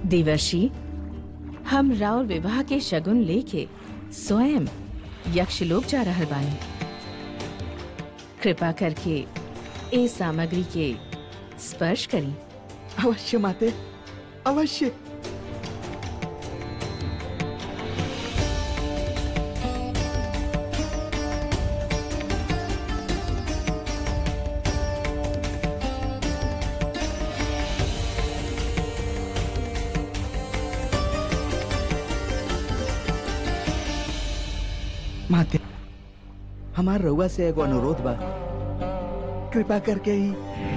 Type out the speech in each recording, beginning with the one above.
देवर्षि हम राउर विवाह के शगुन लेके स्वयं यक्षलोक जा रहल बानी कृपा करके ए सामग्री के स्पर्श करी अवश्य माते अवश्य माते हमार रउआ से एगो अनुरोध बा कृपा करके ही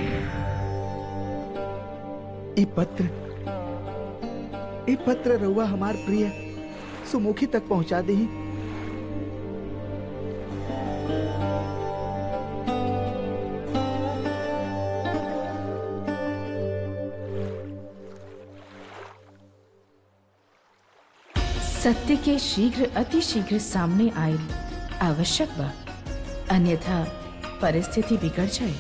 ई पत्र ई पत्र रउआ हमार प्रिय सुमुखी तक पहुंचा दी सत्य के शीघ्र अति शीघ्र सामने आयल आवश्यक बा अन्यथा परिस्थिति बिगड़ जाए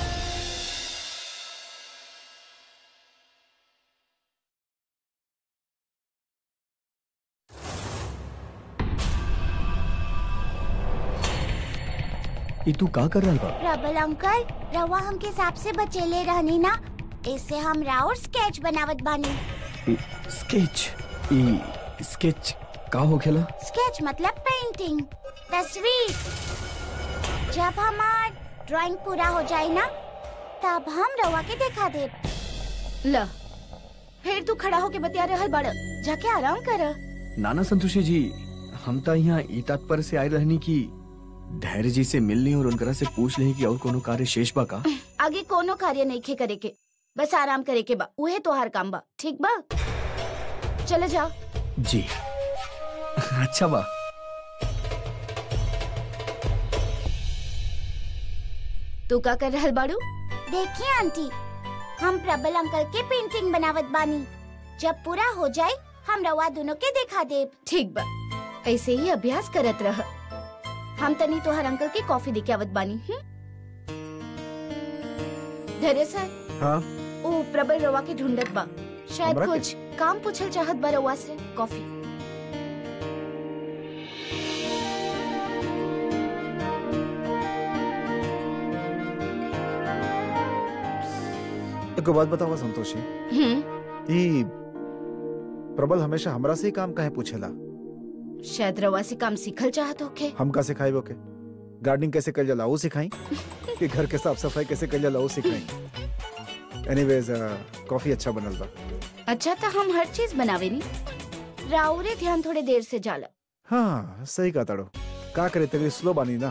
ई तू का कर रहल बा रबल अंकल रवा हमके सांप से बचेले रहनी ना इससे हम राउर स्केच बनावत बानी ई स्केच ई स्केच का होखेला स्केच मतलब पेंटिंग तस्वीर जब हमार ड्राइंग पूरा हो जाए ना तब हम रवा के दिखा दे ल फिर तू खड़ा होके बतिया रहल बड़ जाके आराम कर नाना संतोषी जी हम तो यहाँ ई तात्पर्य से आए रहनी कि धैर्य जी से मिलनी और उनकरा से पूछ लें कि और कोनो कार्य शेष बा का आगे कोनो कार्य नहीं खे करे के बस आराम करे के बा उहे तोहार काम बा ठीक बा चले जाओ जी अच्छा बा तू का कर रहल बाड़ू देखिए आंटी हम प्रबल अंकल के पेंटिंग बनावत बानी जब पूरा हो जाए हम रवा दोनों के दिखा दे ठीक बा ऐसे ही अभ्यास करत रह हम तनी तोहर अंकल के कॉफी देके आवत बानी हम्म? धैर्य सर हाँ ओ प्रबल रवा के ढूंढत बा शायद हमरा के? कुछ काम पूछल चाहत बा रवा से कॉफी एक बात बतावा संतोषी हम्म ई प्रबल हमेशा हमरा से ही काम काहे पूछेला शायद रवा से काम सीखल चाहत होके हम का सिखाई ओके गार्डनिंग कैसे कल जाला वो सिखाई कि घर के साफ सफाई कैसे कल जाला वो सिखाई एनीवेज कॉफी अच्छा बनल बा अच्छा तो हम हर चीज बनावे नी राउरे ध्यान थोड़े देर से जाला हाँ सही कहा ताड़ो का करे तेरी स्लो बानी ना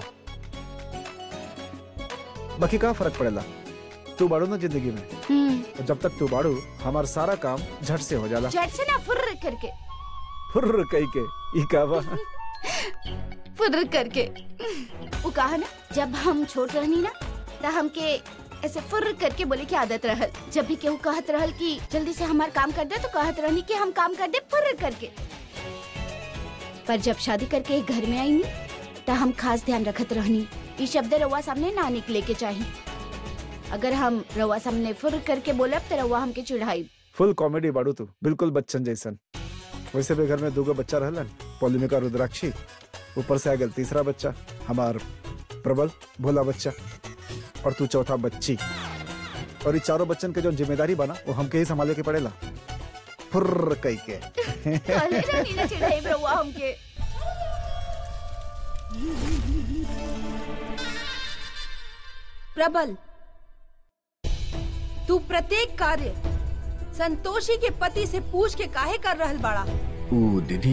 बाकी का फर्क पड़ेला तू बाड़ू ना जिंदगी में हम्म और जब तक तू बाड़ू हमार सारा काम झट से हो जाला झट से ना फुर्र करके फुर्र कही के ई का बा फुर्र करके वो कहा ना जब हम छोट रहनी ना तो हमके ऐसे फुर्र करके बोले की आदत रहल जब भी केहू कहत रहल कि जल्दी से हमार काम कर दे तो कहत रहनी कि हम काम कर दे फुर्र करके पर जब शादी करके एक घर में आई नी तो हम खास ध्यान रखत रहनी ये शब्द रवा सामने ना निकले के चाहिए अगर हम रवा सामने फुर्र करके बोलब तो रवा हमके चिढ़ाई फुल कॉमेडी बाड़ू तू बिल्कुल बच्चन जैसन वैसे भी घर में दूगो बच्चा रहलन पौलिमिका रुद्राक्षी ऊपर से आ गया तीसरा बच्चा हमार प्रबल भोला बच्चा और तू चौथा बच्ची और ये चारों बच्चन के जो जिम्मेदारी बना वो हमके ही संभाले के पड़ेला फुर्र कही के कहले रहनी ना चिढ़ाई रवा हमके प्रबल तू प्रत्येक कार्य संतोषी के पति से पूछ के काहे कर रहल बाड़ा ओ दीदी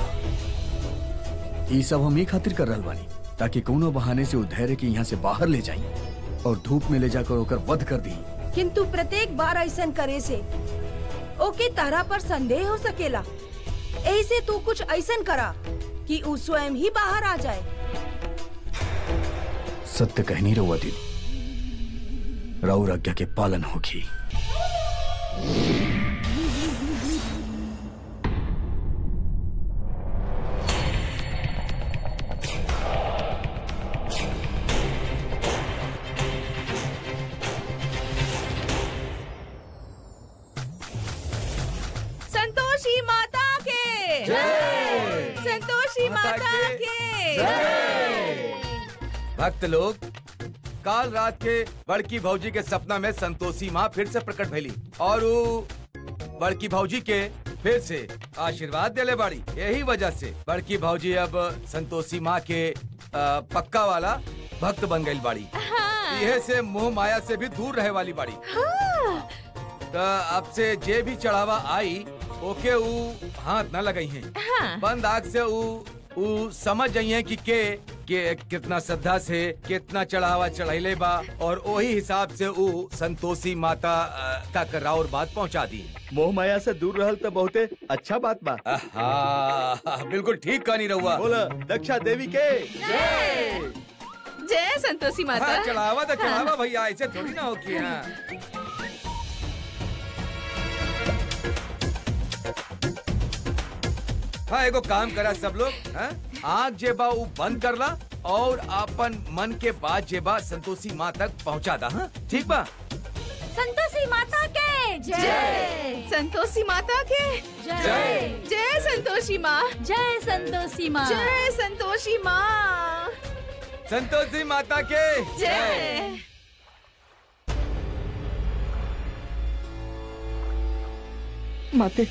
ये सब हम ये खातिर कर रहल बानी ताकि कोनो बहाने से वो धैर्य के यहाँ से बाहर ले जाई और धूप में ले जाकर ओकर वध कर दी किंतु प्रत्येक बार ऐसन करे से ओके तारा पर संदेह हो सकेला ऐसे तू कुछ ऐसन करा कि ऊ स्वयं ही बाहर आ जाए सत्य कहनी रहुआ दीदी राउर आज्ञा के पालन होगी माता के भक्त लोग काल रात के बड़की भौजी के सपना में संतोषी माँ फिर से प्रकट भैली और वो बड़की भौजी के फिर से आशीर्वाद देले बाड़ी यही वजह से बड़की भौजी अब संतोषी माँ के अ, पक्का वाला भक्त बन गई बाड़ी यह से मोह माया से भी दूर रहे वाली बाड़ी तो अब से जे भी चढ़ावा आई ओके ऊ हाथ न लगई है बंद आग से ऊ ऊ समझ जाइए कि के के कितना श्रद्धा से कितना चढ़ावा चढ़ैले बा और वही हिसाब से ऊ संतोषी माता अ, तक राउर बात पहुंचा दी मोह माया से दूर रहल तो बहुते अच्छा बात बा हाँ बिल्कुल ठीक कहानी रहुआ बोला दक्षा देवी के जय संतोषी हाँ, माता चढ़ावा तो चढ़ावा भैया ऐसे थोड़ी ना हो कि हाँ हाँ एगो काम करा सब लोग हाँ? आँख जेबा ऊ बंद करला और अपन मन के बात जेबा संतोषी माँ तक पहुँचा दा हाँ ठीक बा संतोषी माता के जय संतोषी माता के जय जय संतोषी माँ जय संतोषी माँ जय संतोषी माँ संतोषी माता के जय माते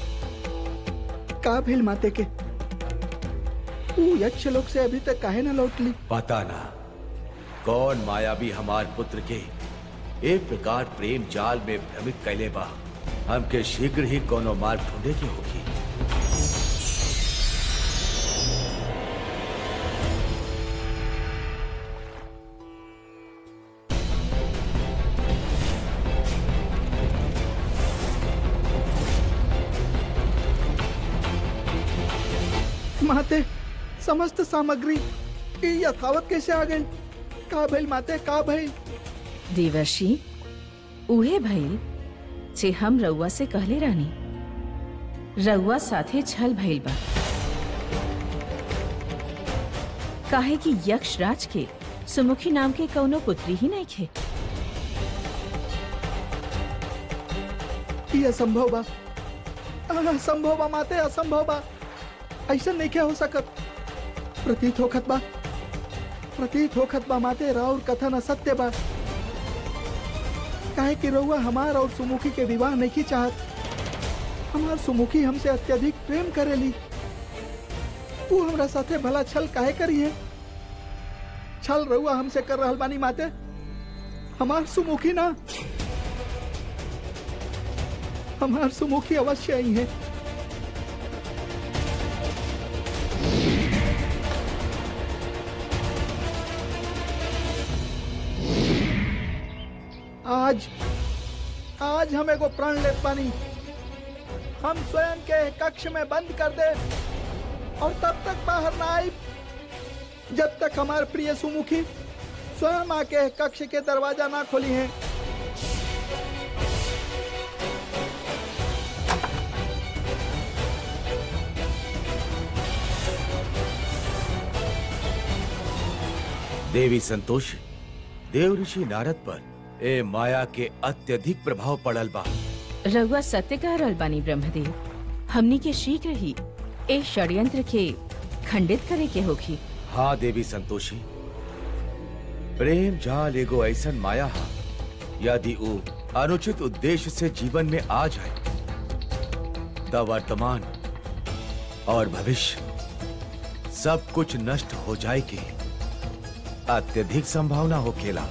का भेल माते के ऊ यक्ष लोक से अभी तक काहे न लौटली पता ना कौन मायावी हमार पुत्र के एक प्रकार प्रेम जाल में भ्रमित कैले बा हमके शीघ्र ही कोनो मार्ग ढूंढे की होगी माते समस्त सामग्री ई यथावत कैसे आ गई का भइल माते का भइल देवर्षि उहे भइल जे हम रउआ से कहले रहनी रउआ साथे छल भइल बा काहे कि यक्ष राज के सुमुखी नाम के कौनो पुत्री ही नहीं खे ई असंभव बा असंभव बा माते असंभव बा ऐसा नहीं क्या हो सकत प्रतीत होखत बा प्रतीत होखत बा माते राउर कथन असत्य बा काहे कि रउआ हमार और सुमुखी के विवाह नहीं चाहत हमार सुमुखी हमसे अत्यधिक प्रेम करेली तू हमरा साथे भला छल काहे करी है छल रउआ हमसे कर रहल बानी माते हमार सुमुखी ना हमार सुमुखी अवश्य आई है आज आज हम एगो प्रण ले पानी हम स्वयं के कक्ष में बंद कर दे और तब तक बाहर ना आई जब तक हमारे प्रिय सुमुखी स्वयं आके कक्ष के दरवाजा ना खोली हैं देवी संतोषी देव ऋषि नारद पर ए माया के अत्यधिक प्रभाव पड़ल बा रउआ सत्य कह रहल बानी ब्रह्मदेव हमनी के शीघ्र ही ए षड्यंत्र के खंडित करे के होगी हाँ देवी संतोषी प्रेम जाल एगो ऐसन माया हा यदि वो अनुचित उद्देश्य से जीवन में आ जाए तब वर्तमान और भविष्य सब कुछ नष्ट हो जाए की अत्यधिक संभावना हो खेला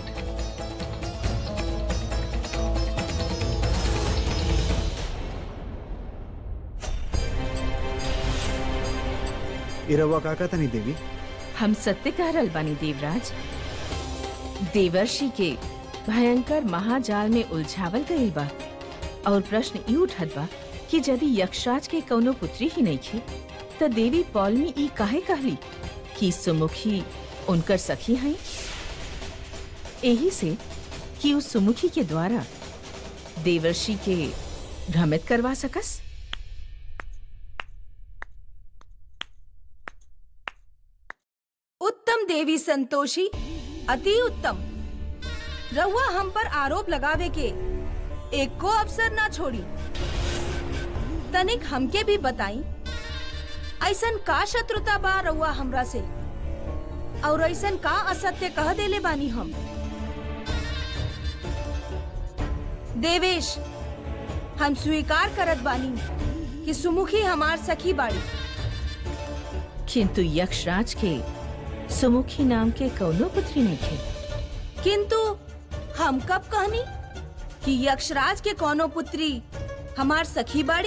इरवा काका तनी देवी हम सत्य कह रहल बानी देवराज देवर्षि के भयंकर महाजाल में उलझावल गईल बा और प्रश्न ई उठत बा कि यदि यक्षराज के कौनो पुत्री ही नहीं थी त देवी पौलमी ई काहे कहली कि सुमुखी उनकर सखी हैं यही से कि उस सुमुखी के द्वारा देवर्षि के भ्रमित करवा सकस उत्तम देवी संतोषी अति उत्तम रहुआ हम पर आरोप लगावे के एक को अवसर ना छोड़ी तनिक हमके भी बताई ऐसन का शत्रुता बा रउआ हमरा से और ऐसन का असत्य कह देले बानी हम देवेश हम स्वीकार करत बानी कि सुमुखी हमार सखी बाड़ी किंतु यक्षराज के सुमुखी नाम के कौनो पुत्री नहीं थे किंतु हम कब कहनी कि यक्षराज के कोनो पुत्री हमार सखी बाड़ी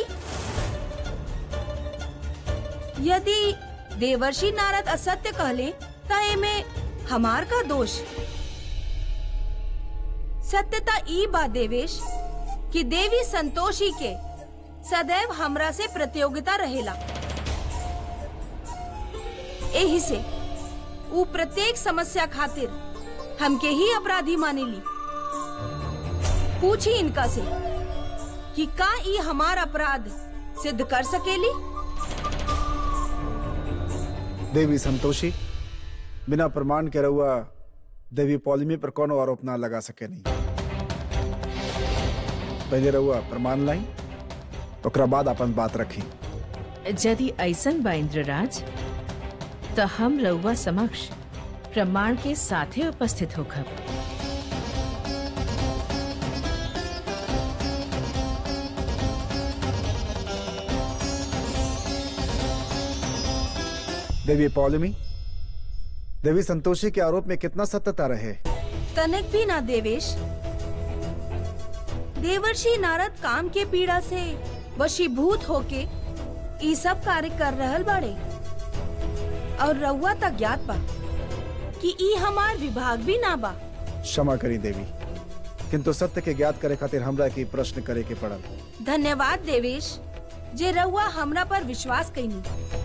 यदि देवर्षि नारद असत्य कहले त एमे हमार का दोष सत्यता ई बा देवेश कि देवी संतोषी के सदैव हमरा से प्रतियोगिता रहेला एही से ऊ प्रत्येक समस्या खातिर हमके ही अपराधी मानेली पूछी इनका से कि का ई हमार अपराध सिद्ध कर सकेली देवी संतोषी बिना प्रमाण के रहुआ देवी पौलिमी पर कोनो आरोप ना लगा सके नहीं पहले रहुआ प्रमाण लाई ओकरा बाद अपन बात रखी यदि ऐसन बा इंद्रराज तो हम रउआ समक्ष प्रमाण के साथे उपस्थित होखब देवी पौलिमी देवी संतोषी के आरोप में कितना सत्यता रहे तनिक भी ना देवेश देवर्षि नारद काम के पीड़ा से वशीभूत होके ई सब कार्य कर रहल बाड़े और रउआ तक ज्ञात बा कि ई हमार विभाग भी ना बा क्षमा करी देवी किंतु सत्य के ज्ञात करे खातिर हमरा के प्रश्न करे के पड़ल धन्यवाद देवेश जे रउआ हमरा पर विश्वास कईनी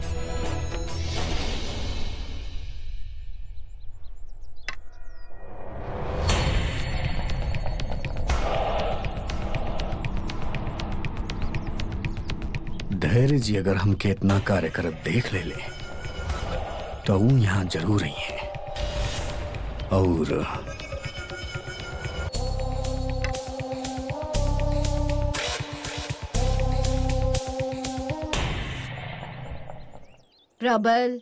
धैर्य जी अगर हमके इतना कार्य करत देख ले ले तो वो यहाँ जरूर ही है और प्रबल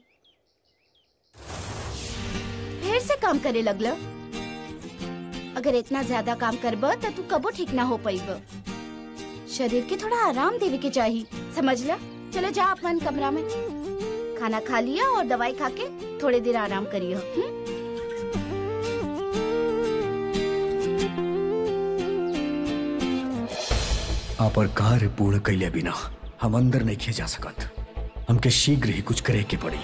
फिर से काम करे लगल अगर इतना ज्यादा काम करब तो तू कबो ठीक ना हो पाइब शरीर के थोड़ा आराम देवे के चाहिए समझ ल चलो जा अपन कमरा में खाना खा लिया और दवाई खा के थोड़ी देर आराम करियो हम्म? आप कार्य पूर्ण कैले बिना हम अंदर नहीं खे जा सकत हमके शीघ्र ही कुछ करे के पड़ी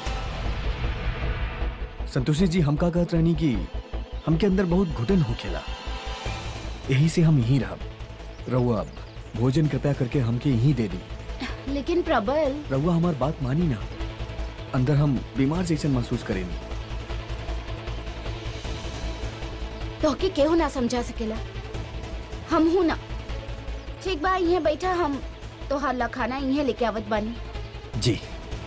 संतोषी जी हम का कहत रहनी कि हमके अंदर बहुत घुटन होखेला यही से हम यहीं रहब रहुआ भोजन कृपया करके हमके यहीं दे दी लेकिन प्रबल रहुआ हमार बात मानी ना अंदर हम बीमार जैसे महसूस करेनी तो के केहू ना समझा सकेला हम हूं ना ठीक बा यहाँ बैठा हम तोहार ला खाना यहाँ लेके आवत बानी जी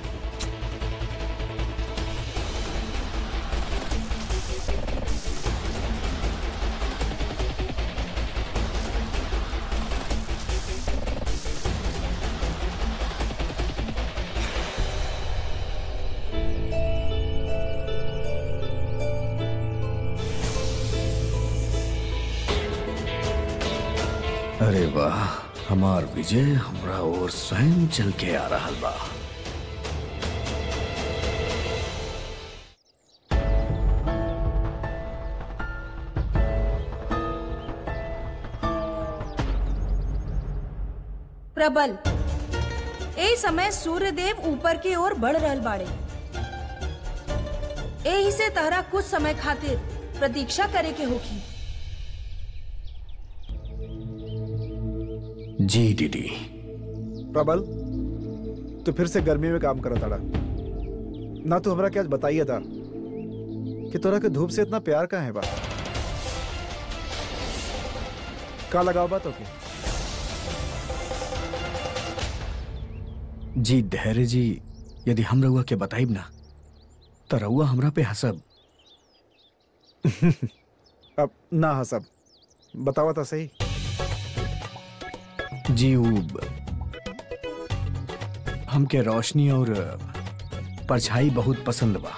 अरे वाह हमार विजय हमरा और स्वयं चल के आ रहा बा प्रबल ए समय सूर्य देव ऊपर की ओर बढ़ रहल बाड़े एही से तहरा कुछ समय खातिर प्रतीक्षा करे के होगी जी दीदी प्रबल तू फिर से गर्मी में काम करा ताड़ा ना तू हमरा क्या बताइए था कि तोरा के धूप से इतना प्यार का है बा का लगाओ बात ओके जी धैर्य जी यदि हम रउआ के बताइब ना तो रउआ हमरा पे हंसब अब ना हसब बतावा था सही जी उ हमके रोशनी और परछाई बहुत पसंद बा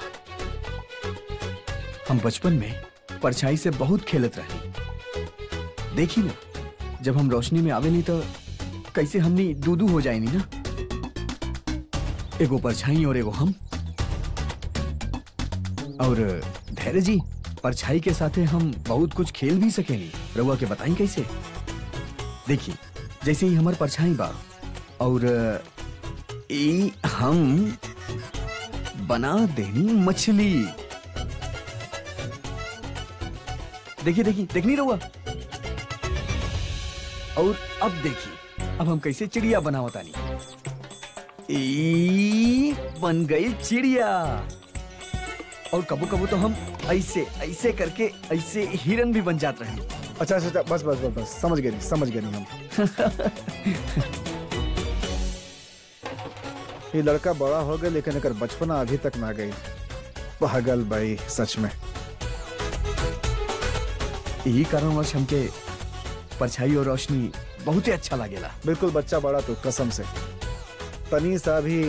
हम बचपन में परछाई से बहुत खेलत रही देखी ना जब हम रोशनी में आवे नहीं तो कैसे हमनी दूदू हो जाए नहीं ना एगो परछाई और एगो हम और धैर्य जी परछाई के साथे हम बहुत कुछ खेल भी सकेनी रउआ के बताई कैसे देखिए जैसे ही हमार परछाई बा और ई हम बना देनी मछली देखिए देखिए देखनी रहुआ और अब देखिए अब हम कैसे चिड़िया बनावतानी ई बन गई चिड़िया और कबू कबू तो हम ऐसे ऐसे करके ऐसे हिरन भी बन जाते रहे अच्छा अच्छा अच्छा बस बस बस बस समझ गए नहीं समझ गए नहीं हम ये लड़का बड़ा हो गया लेकिन अगर बचपना अभी तक ना गई पागल भाई सच में यही कारणवश हमके परछाई और रोशनी बहुत ही अच्छा लागेला बिल्कुल बच्चा बड़ा तो कसम से तनी सा भी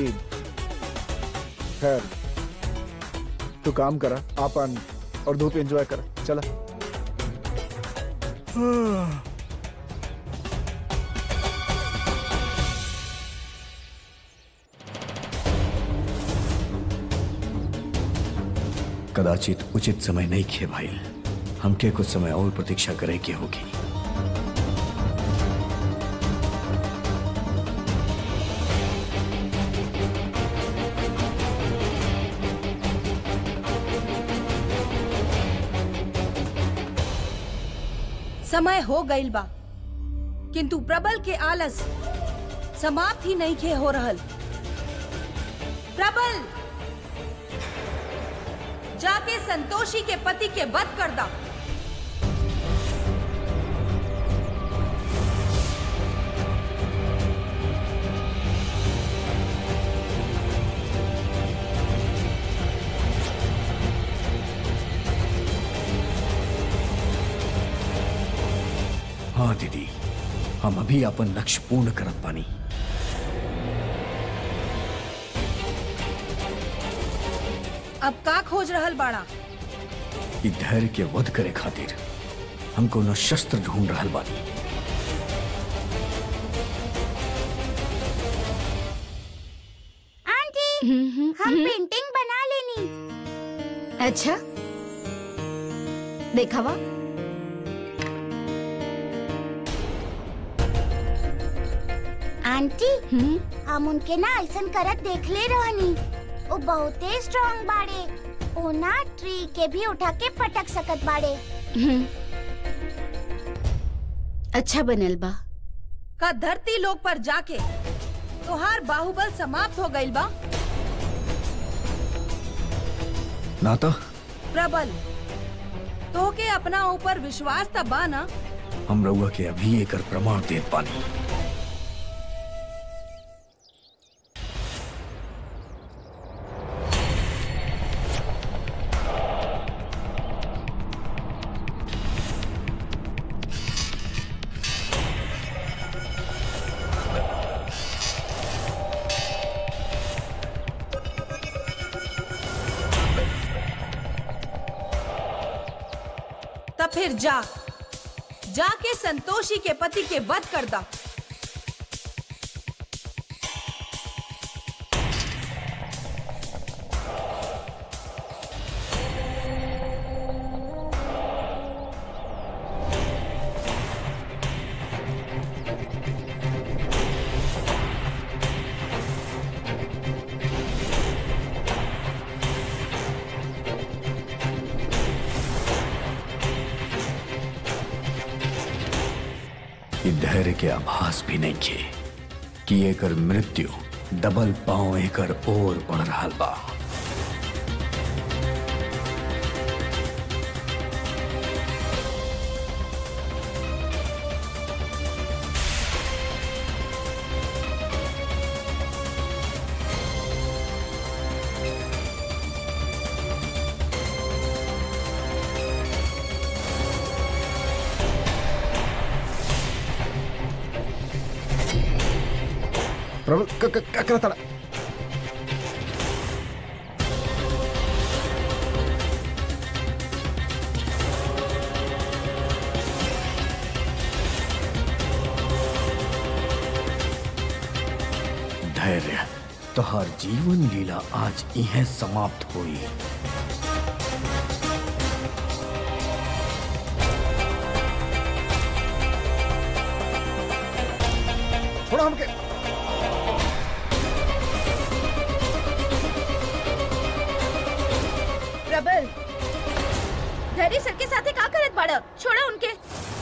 खैर तू काम करा आपन और धूप एंजॉय कर चला कदाचित उचित समय नहीं खे भाई हमके कुछ समय और प्रतीक्षा करे के होगी समय हो गईल बा किंतु प्रबल के आलस समाप्त ही नहीं खे हो रहल प्रबल जाके संतोषी के पति के वध कर दा हाँ दीदी हम अभी अपन लक्ष्य पूर्ण करत पानी अब का खोज रहल बाड़ा ई धैर्य के वध करे खातिर हम कोनो शस्त्र ढूंढ रहल बानी आंटी हम पेंटिंग बना लेनी अच्छा देखावा आंटी हम्म हम उनके ना ऐसन करत देख ले रहनी वो बहुते स्ट्रांग बाड़े वो ना ट्री के भी उठा के पटक सकत बाड़े हम्म। अच्छा बनल बा का धरती लोक पर जाके तोहार बाहुबल समाप्त हो गईल बा ना तो प्रबल तोहके अपना ऊपर विश्वास त बा ना हम रउआ के अभी एकर प्रमाण देत पानी तब फिर जा जाके संतोषी के पति के वध कर दा ई धैर्य के आभास भी नहीं खे कि एकर मृत्यु डबल पांव एकर ओर बढ़ रहा बा प्रबल क- क- क्या करता धैर्य तोहार जीवन लीला आज इहें समाप्त हुई छोड़ो हमके प्रबल धैर्य सर के साथे का करत बाड़ा छोड़ा उनके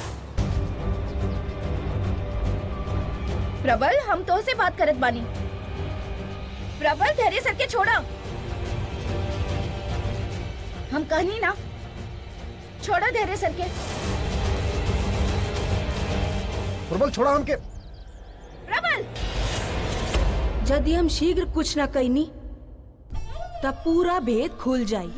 प्रबल हम तो से बात करत बानी प्रबल धैर्य सर के छोड़ा हम कहनी ना छोड़ा धैर्य सर के प्रबल छोड़ा हमके प्रबल यदि हम शीघ्र कुछ न कैनी तब पूरा भेद खुल जाई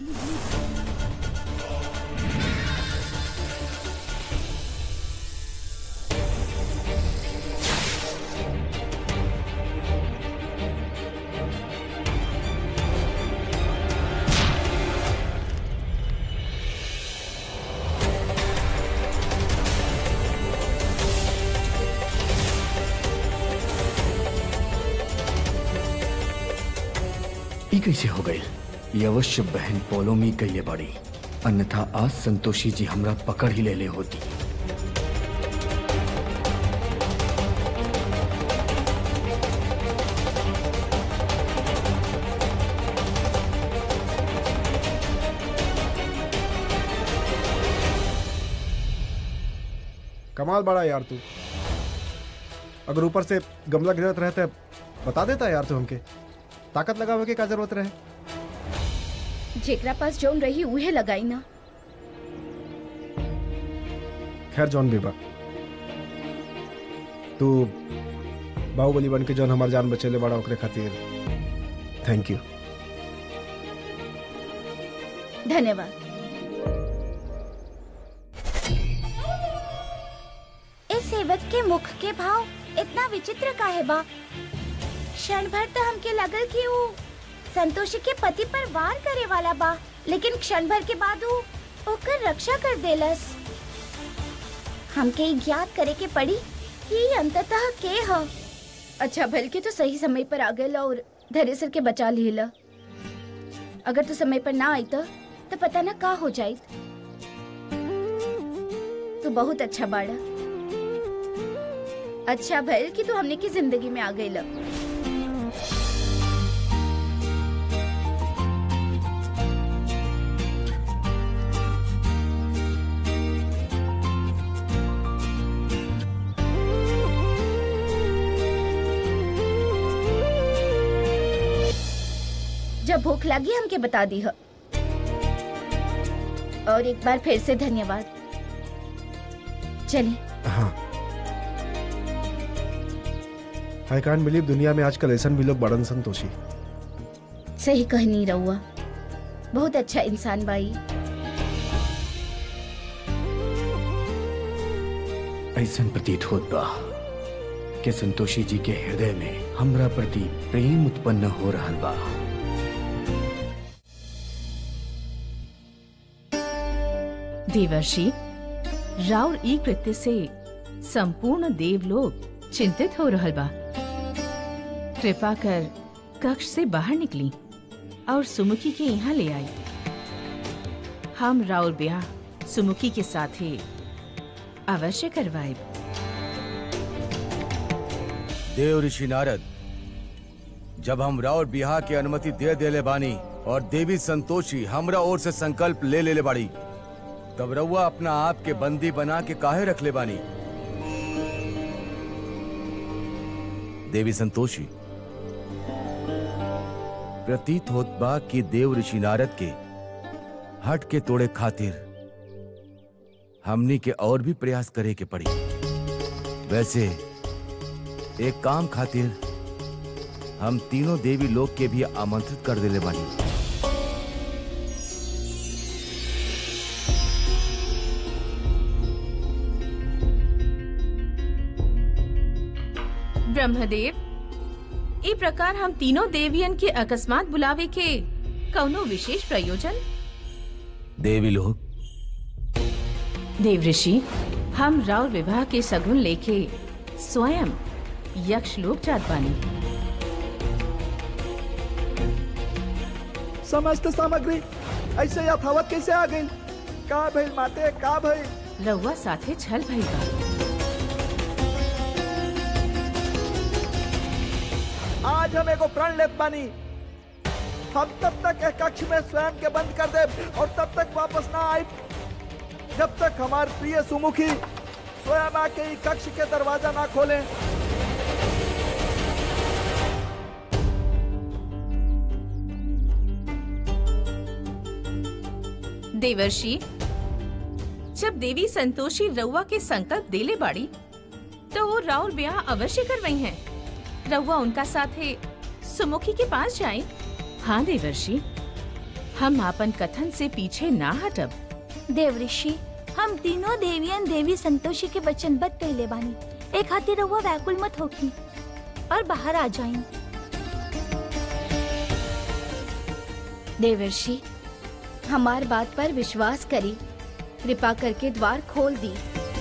ई कैसे हो गई ये अवश्य बहन पोलोमी कैले बाड़ी अन्यथा आज संतोषी जी हमरा पकड़ ही ले ले होती कमाल बड़ा यार तू अगर ऊपर से गमला गिरत रहता है बता देता यार तू हमके ताकत लगावे के का जरूरत रहे जेकरा पास जौन रही उहे लगाई ना खैर जॉन बेबा तू बाहुबली बन के जौन हमार जान बचेले बड़ा ओकरे खातिर थैंक यू धन्यवाद इस सेवक के मुख के भाव इतना विचित्र काहे बा क्षण भर तो हमके लगल कि वो संतोषी के पति पर वार करे वाला बा लेकिन क्षण भर के बाद वो ओकर रक्षा कर देलस हमके ई ज्ञात करे के पड़ी कि ई अंततः के ह अच्छा भल के तो सही समय पर आ गए और धैर्य सर के बचा लिहला अगर तू समय पर ना आई तो, तो पता ना का हो जाए तू बहुत अच्छा बाड़ा अच्छा भल कि तू हमने की जिंदगी में आ गई ला जब भूख लगी हमके बता दी हो और एक बार फिर से धन्यवाद चलिए हाँ आई कांट बिलीव दुनिया में आजकल ऐसा भी लोग बड़न संतोषी सही कह नहीं रहुआ बहुत अच्छा इंसान बाई ऐसा प्रतीत होत बा कि संतोषी जी के हृदय में हमरा प्रति प्रेम उत्पन्न हो रहल बा देवर्षि राउर ई कृत्य से संपूर्ण देवलोक चिंतित हो रहल बा कृपा कर कक्ष से बाहर निकली और सुमुखी के यहाँ ले आई हम राउर ब्याह सुमुखी के साथे अवश्य करवाए देव ऋषि नारद जब हम राउर बिहार की अनुमति दे देले बानी और देवी संतोषी हमरा ओर से संकल्प ले लेले बाड़ी तब रउआ अपना आप के बंदी बना के काहे रख ले बानी देवी संतोषी प्रतीत होत बा कि देव ऋषि नारद के हट के तोड़े खातिर हमनी के और भी प्रयास करे के पड़ी वैसे एक काम खातिर हम तीनों देवी लोग के भी आमंत्रित कर देले बानी ब्रह्मदेव ई प्रकार हम तीनों देवियन के अकस्मात बुलावे के कौनो विशेष प्रयोजन देवी लोग देव ऋषि हम राउर विवाह के सगुन लेके स्वयं यक्ष लोक जात बानी समस्त सामग्री ऐसे यथावत कैसे आ गई का भइल माते का भइल रउआ साथे छल भइल बा आज हम एगो प्रण लेत बानी हम तब तक एक कक्ष में स्वयं के बंद कर दे और तब तक वापस ना आए जब तक हमार प्रिय सुमुखी स्वयं आके ई कक्ष के दरवाजा ना खोले देवर्षि जब देवी संतोषी रउआ के संकल्प देले बाड़ी तो वो राउर ब्याह अवश्य करवई हैं रउआ उनका साथे सुमुखी के पास जाए हाँ देवर्षि हम आपन कथन से पीछे ना हटब देवऋषि हम तीनों देवियन देवी संतोषी के वचनबद्ध कहले बानी एक खातिर रहुआ व्याकुल मत होखी और बाहर आ जाइन देवर्षि हमार बात पर विश्वास करी कृपा करके द्वार खोल दी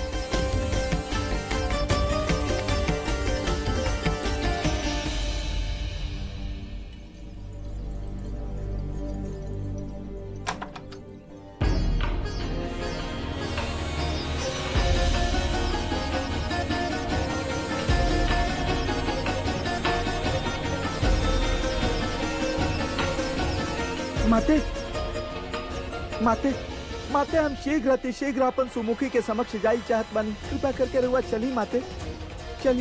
माते माते माते हम शीघ्र अति शीघ्र अपन सुमुखी के समक्ष जाई चाहत बानी कृपा करके रहुआ चली माते चली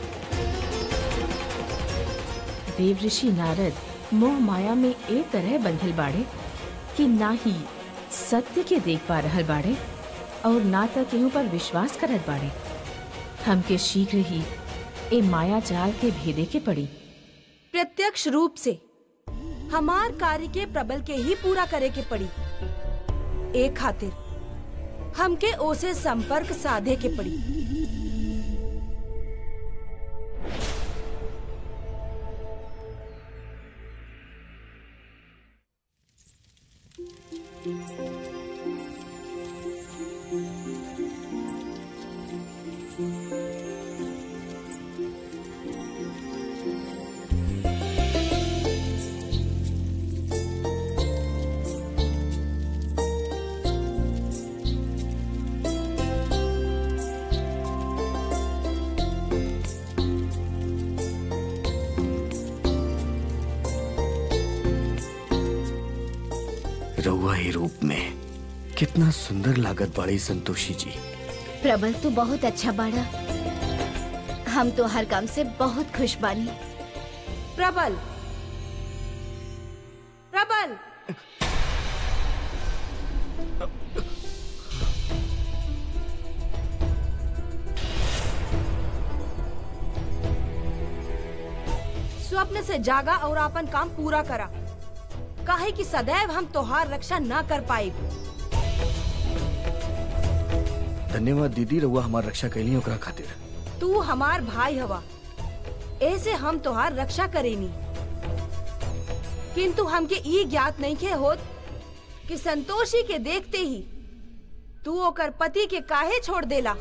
देवऋषि नारद मोह माया में ए तरह बंधल बाड़े कि ना ही सत्य के देख पा रहल बाड़े और ना तक केहू पर विश्वास करत बाड़े हमके शीघ्र ही ए माया जाल के भेदे के पड़ी प्रत्यक्ष रूप से हमार कार्य के प्रबल के ही पूरा करे के पड़ी एक खातिर हमके ओसे संपर्क साधे के पड़ी रउआ ही रूप में कितना सुंदर लागत बाड़ी संतोषी जी प्रबल तू बहुत अच्छा बाड़ा हम तो हर काम से बहुत खुश बानी प्रबल प्रबल स्वप्न से जागा और अपन काम पूरा करा काहे कि सदैव हम तोहार रक्षा न कर पाए धन्यवाद दीदी रउआ हमार रक्षा कैली ओकरा खातिर तू हमार भाई हवा ऐसे हम तोहार रक्षा करेनी किंतु हमके ई ज्ञात नहीं के होत कि संतोषी के देखते ही तू ओकर पति के काहे छोड़ देला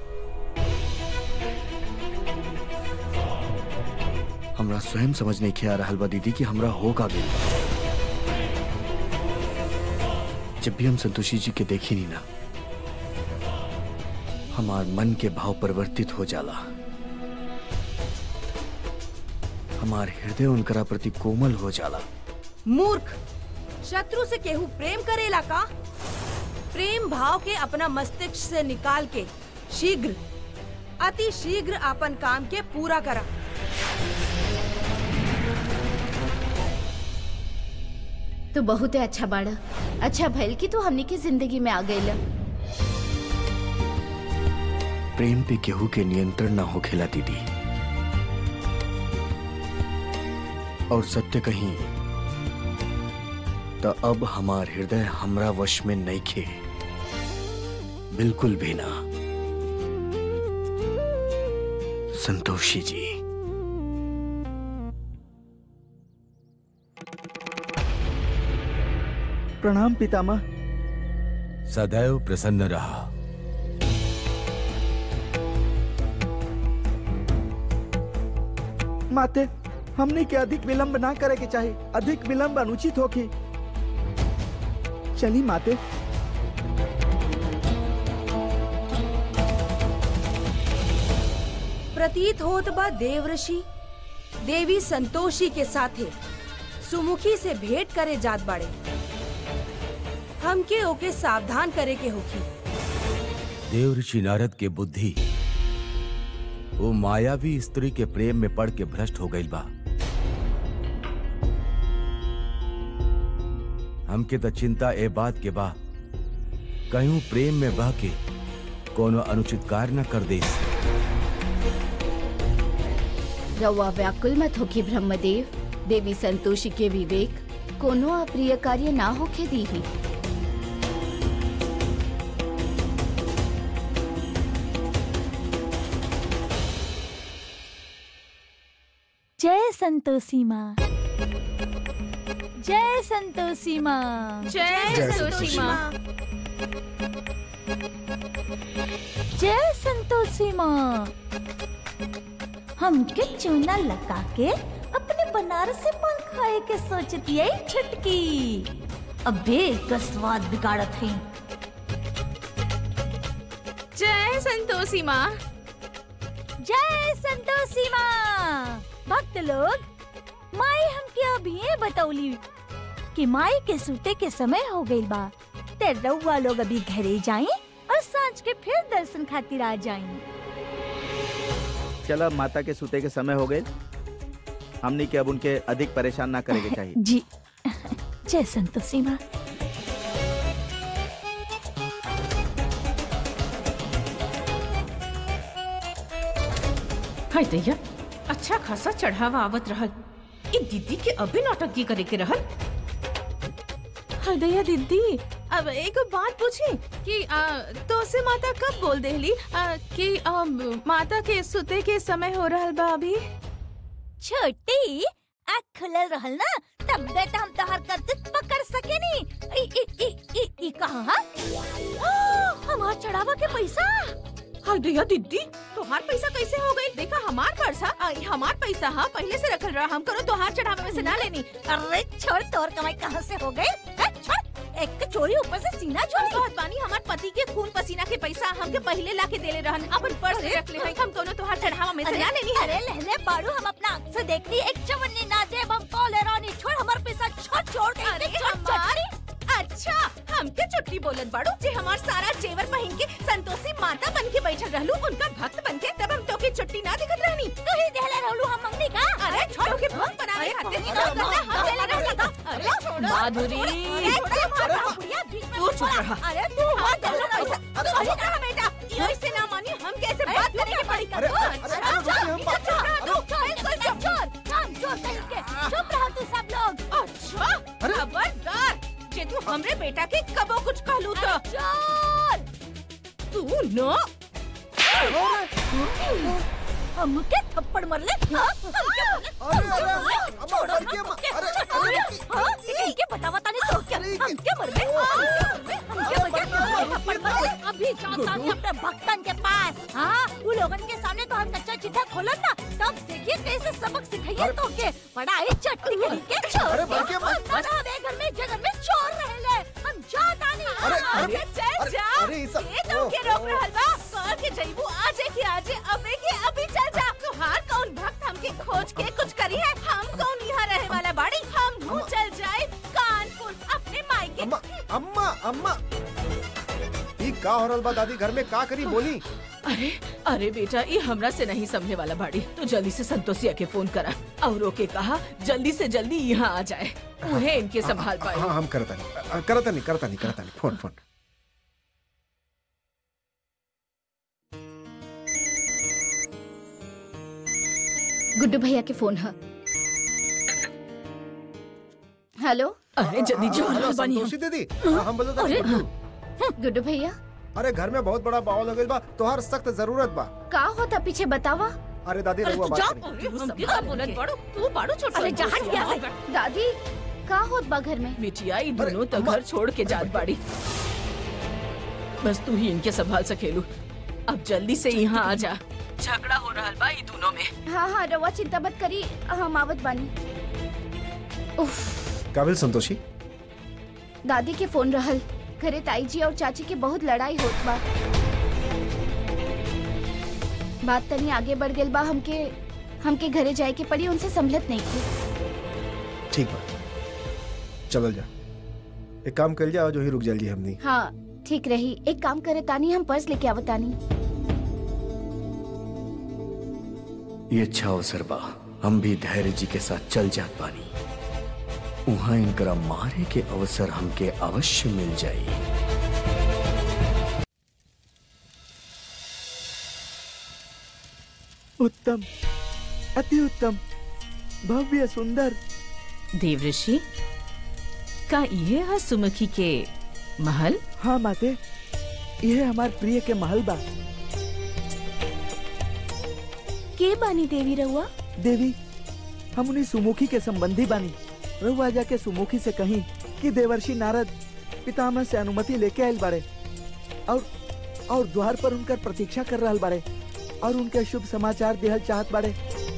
हमरा स्वयं समझ नहीं के आ रहल बा दीदी कि हमरा हो का गइल बा। जब भी हम संतोषी जी के देखी नहीं ना हमार मन के भाव परिवर्तित हो जाला हमार हृदय उनकरा प्रति कोमल हो जाला मूर्ख शत्रु से केहू प्रेम करेला का प्रेम भाव के अपना मस्तिष्क से निकाल के शीघ्र अति शीघ्र अपन काम के पूरा करा तू बहुत ही अच्छा बाड़ा अच्छा भइल कि तू हमनी की जिंदगी में आ गइल प्रेम पे केहू के नियंत्रण ना होखेला दीदी और सत्य कहीं तो अब हमार हृदय हमरा वश में नहीं खे बिल्कुल भी ना संतोषी जी प्रणाम पितामह सदैव प्रसन्न रहा माते हमने के अधिक विलंब ना करे के चाहिए अधिक विलंब अनुचित होगी चली माते प्रतीत होत बा देवऋषि देवी संतोषी के साथे सुमुखी से भेंट करे जात बाड़े हमके ओके सावधान करे के होखी देव ऋषि नारद के बुद्धि वो मायावी स्त्री के प्रेम में पड़ के भ्रष्ट हो गई बा हमके तो चिंता ए बात के बा कहीं प्रेम में बह के कोनो अनुचित कार्य न कर दे रवा व्याकुल मत होके ब्रह्मदेव देवी संतोषी के विवेक कोनो अप्रिय कार्य ना होके दीही जय संतोषी माँ जय संतोषी माँ जय संतोषी माँ जय संतोषी माँ हमके चूना लगा के अपने बनारसी पान खाए के सोचती है छुटकी अबे का स्वाद बिगाड़त है जय संतोषी माँ जय संतोषी माँ भक्त लोग माई हमके अभी ये बतौली कि माई के सूते के समय हो गई बा ते रउआ लोग अभी घरे जाएं और सांझ के फिर दर्शन खातिर आ जाएं चला माता के सूते के समय हो गए हमने के अब उनके अधिक परेशान ना करेंगे चाहिए जी जय संतोषी माँ हाय दैया अच्छा खासा चढ़ावा आवत रहल ई दीदी के अभी नौटंकी करे के रहल हाय दैया दीदी अब एक बात पूछी कि आ, तो से माता कब बोल देली आ, कि आ, माता के सुते के समय हो रहल बा अभी छोटी आँख खुलल रहल ना तब बेटा हम तोहर करतूत पकड़ सके नी ई ई ई ई ई कहाँ हा? आ, हमार चढ़ावा के पैसा हाय दैया दीदी तुम्हार पैसा कैसे हो गई देखा हमार पर्स हा आ, हमार पैसा हा पहले से रखल रहा हम करो तुम्हार चढ़ावे में से ना लेनी अरे छोड़ तोर कमाई कहाँ से हो गई है, छोड़ एक तो चोरी ऊपर से सीना छोड़ चोरी बहुत पानी हमार पति के खून पसीना के पैसा हमके पहले ला के देले रहन अपन पर्स में रख ले भाई हम दोनों तुम्हार चढ़ावा में से ना लेनी है अरे लहले बाड़ू हम अपना आँख से देख ली एक चवन्नी ना दे हम कॉल रानी छोड़ हमार पैसा छोड़ छोड़ के अरे छोड़, छोड़, हमार अच्छा हमके चुट्टी बोलत बाड़ू जे हमार सारा जेवर पहन के संतोषी माता बन के बैठल रहलू उनका भक्त बन के तब हम तोके चुट्टी ना दिखत रहनी तू ही देहले रहलू हम मंगनी का अरे छोड़ के भक्त बनाने खातिर जो करना हम देले रहनी अरे छोड़ो माधुरी तू चुप रहा अरे तू हाँ, देले पैसा तू चुप रहा बेटा ऐसे ना मानी हम कैसे बात करेंगे के पड़ी अरे, अरे, अरे, रुकिए, हम बात- चुप रहा तू चुप रहो तू सब लोग अच्छा खबरदार जे तू हमरे बेटा के कबो कुछ कहलू तो चोर तू न हमके थप्पड़ मर ले हाँ? हमके मर ले? छोड़ो हमके हाँ? इनके बतावा तानी तो क्या हमके मर गए हमके मर गए थप्पड़ मर गए अभी जाता नहीं अपने भक्तन के पास हाँ वो लोगन के सामने तो हम कच्चा चिट्ठा खोलन ना तब देखिए कैसे सबक सिखाइए तो के बड़ा ही चट्टी के के छोड़ अरे, बल्कि मत- हम हमें घर में जगह में चोर रहले हम जाता नहीं अरे, अरे चल अरे, जा अरे, ये सब- ये तो के रोक रहल बा कह के जइबू आजे के आजे अबे के अभी चल जा तुहार कौन भक्त हमके खोज के कुछ करी है हम कौन यहाँ रहे वाला बाड़ी हम हूँ चल जाए कानपुर अपने मायके अम्मा अम्मा अम्मा ई का हो रहल बा दादी घर में का करी बोली अरे अरे बेटा ये हमरा से नहीं समझे वाला बाड़ी तो जल्दी से संतोषिया के फोन करा और ओके कहा जल्दी से जल्दी यहाँ आ जाए उन्हें इनके संभाल पाए हाँ हम करता नहीं करता नहीं करता नहीं करता नहीं फोन फोन गुड्डू भैया के फोन है हेलो अरे जल्दी जो हेलो संतोषी दीदी हाँ, हम बोलते अरे गुड्डू गुड्डू भैया अरे घर में बहुत बड़ा बावल हो गइल बा तोहार सख्त जरूरत बा का होता पीछे बतावा अरे दादी रहुआ बात करी अरे हमके का बोलत बाड़ू तू बाड़ू छोड़ अरे जहाँ संतोषिया। गया है। दादी का होत बा घर में बिटिया ये दोनों तो घर छोड़ के जात बाड़ी बस तू ही इनके संभाल सकेलू अब जल्दी से यहाँ आ जा झगड़ा हो रहा बा ये दोनों में हाँ हाँ रवा चिंता मत करी हम आवत बानी उफ काबिल संतोषी दादी के फोन रहल घरे ताई जी और चाची के बहुत लड़ाई होत बा बात तनी आगे बढ़ गेल बा हमके हमके घरे जाए के पड़ी उनसे संभलत नहीं थी ठीक बा चलल जा एक काम कर जा जो ही रुक जाइए हमनी हाँ ठीक रही एक काम करे तानी हम पर्स लेके आवतानी ये अच्छा अवसर बा हम भी धैर्य जी के साथ चल जात बानी उहाँ इनकरा मारे के अवसर हमके अवश्य मिल जाई उत्तम अति उत्तम भव्य सुंदर देवऋषि का ये है सुमुखी के महल हाँ माते यह हमार प्रिय के महल बा के बानी देवी रहुआ देवी हम उन्हीं सुमुखी के संबंधी बानी रहुआ जाके सुमुखी से कहीं कि देवर्षि नारद पितामह से अनुमति लेके आयल बाड़े और और द्वार पर उनकर प्रतीक्षा कर रहल बाड़े और उनके शुभ समाचार देहल चाहत बाड़े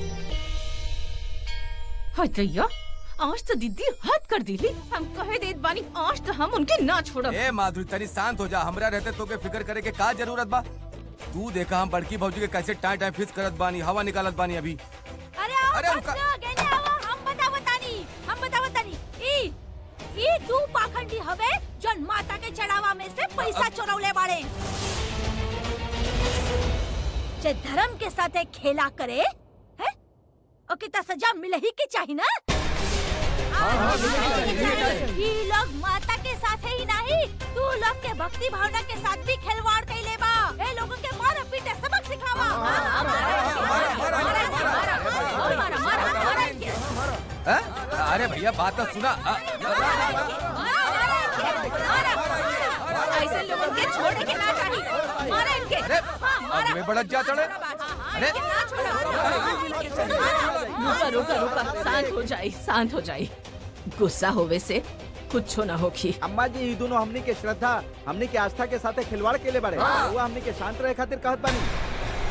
हाय दैया आज तो दीदी हद कर दिली हम कहे देत बानी आज तो हम उनके ना छोड़ब ए माधुरी तनी शांत हो जा हमरा रहते तो के फिक्र करे के का जरूरत बा तू देखा हम बड़की भौजी के कैसे टाइम टाइम फिक्स करत बानी हवा निकालत बानी अभी अरे आओ अरे अरे रुका। गेने आओ हम बतावतानी हम बतावतानी ई ई दू पाखंडी हवे जन माता के चढ़ावा में से पैसा चोरौले बाड़े जे धर्म के साथ खेला करे है ओके त सजा मिले ही के चाही ना ई लोग माता के साथ ही नहीं तू लोग के भक्ति भावना के साथ भी खिलवाड़ कैले बा ए लोगों के मार पीटे सबक सिखावा हैं? अरे भैया बात तो सुना अ, ऐसे लोगों के छोड़ने के ना चाहिए मारा इनके अरे अब में बड़क जा चढ़े अरे रुका रुका रुका शांत हो जाए शांत हो जाए गुस्सा होवे से कुछ ना होखी अम्मा जी ई दोनों हमनी के श्रद्धा हमनी के आस्था के साथे खिलवाड़ के ले बाड़े वो हमनी के शांत रहे खातिर कहत बानी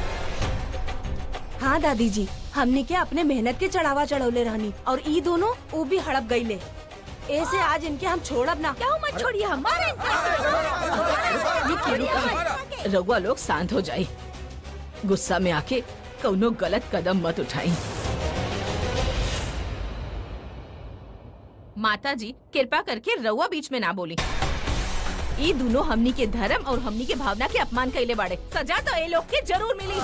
हाँ दादी जी हमने के अपने मेहनत के चढ़ावा चढ़ौले रहनी और ई दोनों वो भी हड़प गईले ऐसे आज इनके हम छोड़ब ना क्यों मत छोड़िए हमारे रुकिए रुकिए रघुआ लोग शांत हो जाए गुस्सा में आके कौनो गलत कदम मत उठाई माता जी कृपा करके रउआ बीच में ना बोली ये दोनों हमनी के धर्म और हमनी के भावना के अपमान कैले बाड़े सजा तो ये लोग के जरूर मिली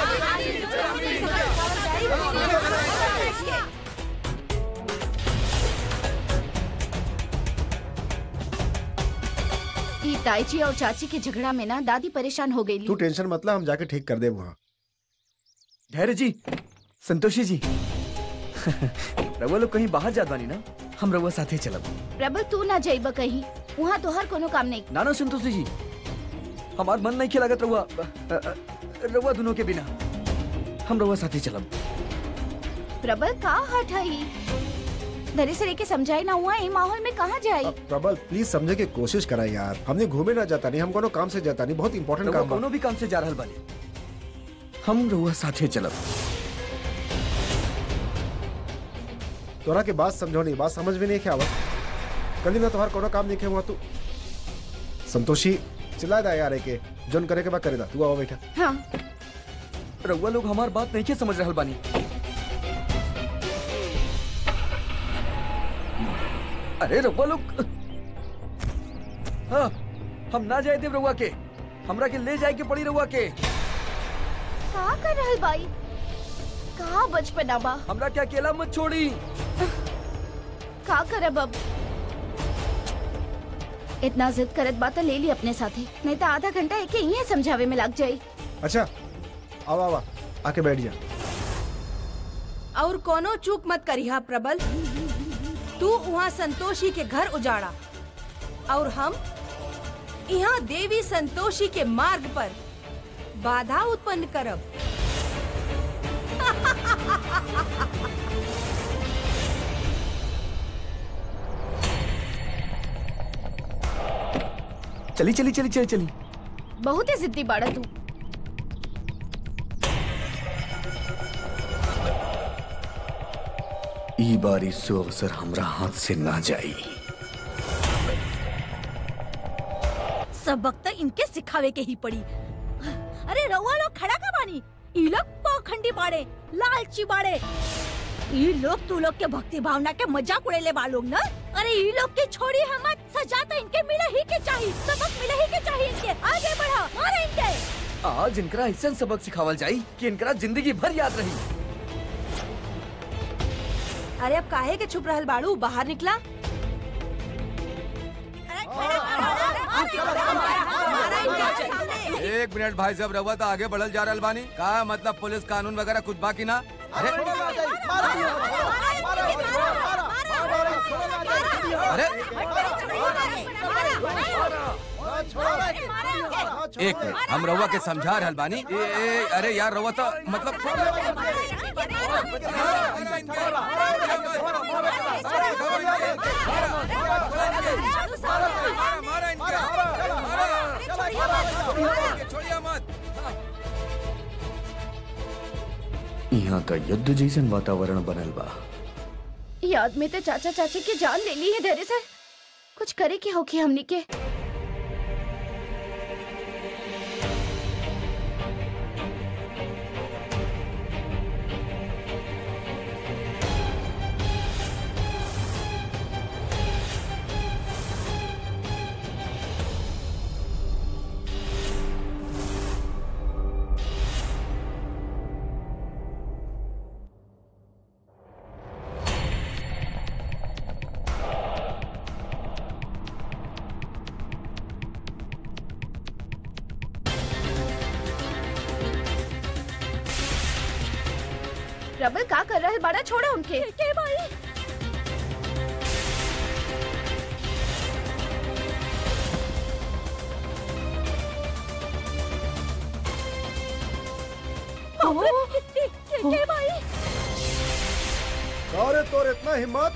ई ताई जी और चाची के झगड़ा में ना दादी परेशान हो गई तू टेंशन मत ला हम जाके ठीक कर दे वहाँ धैर्य जी संतोषी जी रउआ लोग कहीं बाहर जात बानी ना हम रउआ साथे चलब प्रबल तू ना जाइब कहीं वहाँ तोहर कोनो काम नहीं ना ना संतोषी जी हमार मन नहीं खिलागत रउआ अ, अ, रउआ दोनों के बिना हम रउआ साथे चलब प्रबल का हट हई धरे से लेके समझाई ना हुआ ये माहौल में कहाँ जाई अब प्रबल प्लीज समझे के कोशिश करा यार हमने घूमे ना जाता नहीं हम कोनो काम से जाता नहीं बहुत इंपॉर्टेंट रउआ काम बा कोनो भी काम से जा रहल बानी हम रउआ साथे चलब तोरा के बात समझो नहीं बात समझ में नहीं क्या आवत कल ना तुम्हार कोनो काम नहीं हुआ तू संतोषी चिल्ला दा यार के जोन करे के बाद करे दा तू आओ बैठा हाँ रउआ लोग हमार बात नहीं के समझ रहल बानी अरे रउआ लोग हाँ हम ना जाए देव रउआ के हमरा के ले जाए के पड़ी रउआ के का कर रहल बाई का बचपना बा हमरा के अकेला मत छोड़ी का करब अब इतना जिद करत बा तो ले ली अपने साथे नहीं तो आधा घंटा एक ही समझावे में लग जाई अच्छा आओ आओ आके बैठ जा और कोनो चूक मत करिहा प्रबल तू वहाँ संतोषी के घर उजाड़ा और हम यहाँ देवी संतोषी के मार्ग पर बाधा उत्पन्न करब चली चली चली चली चली बहुत ही जिद्दी बाड़ा तू ई बारी सो अवसर हमरा हाथ से ना जाई सबक तो इनके सिखावे के ही पड़ी अरे रउआ लोग खड़ा का बानी ई लोग पाखंडी बाड़े लालची बाड़े ई लोग तू लोग के भक्ति भावना के मजाक उड़ेले बा लोग ना अरे ई लोग के छोड़ी हम सजा तो इनके मिले ही के चाहिए सबक मिले ही के चाहिए इनके आगे बढ़ा मारे इनके आज इनकरा ऐसा सबक सिखावल जाई कि इनकरा जिंदगी भर याद रही अरे अब काहे के छुप रहल बाड़ू बाहर निकला एक मिनट भाई साहब रहुआ तो आगे बढ़ल जा रहल बानी का मतलब पुलिस कानून वगैरह कुछ बाकी ना अरे अरे एक मिनट हम रहुआ के समझा रहल बानी ए, ए, अरे यार रहुआ तो मतलब छोड़िए मत यहाँ का युद्ध जैसन वातावरण बनल बा ये आदमी तो चाचा चाची की जान ले ली है धैर्य सर कुछ करे के होगी हमनी के रबल का कर रहा है बड़ा छोड़ा उनके के भाई के भाई अरे तोर इतना हिम्मत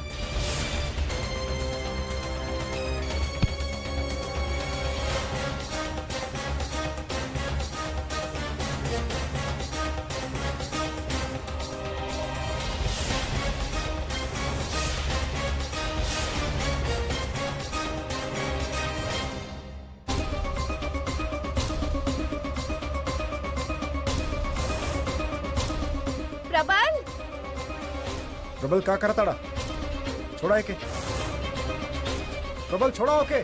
प्रबल प्रबल का करताड़ा छोड़ा के प्रबल छोड़ा ओके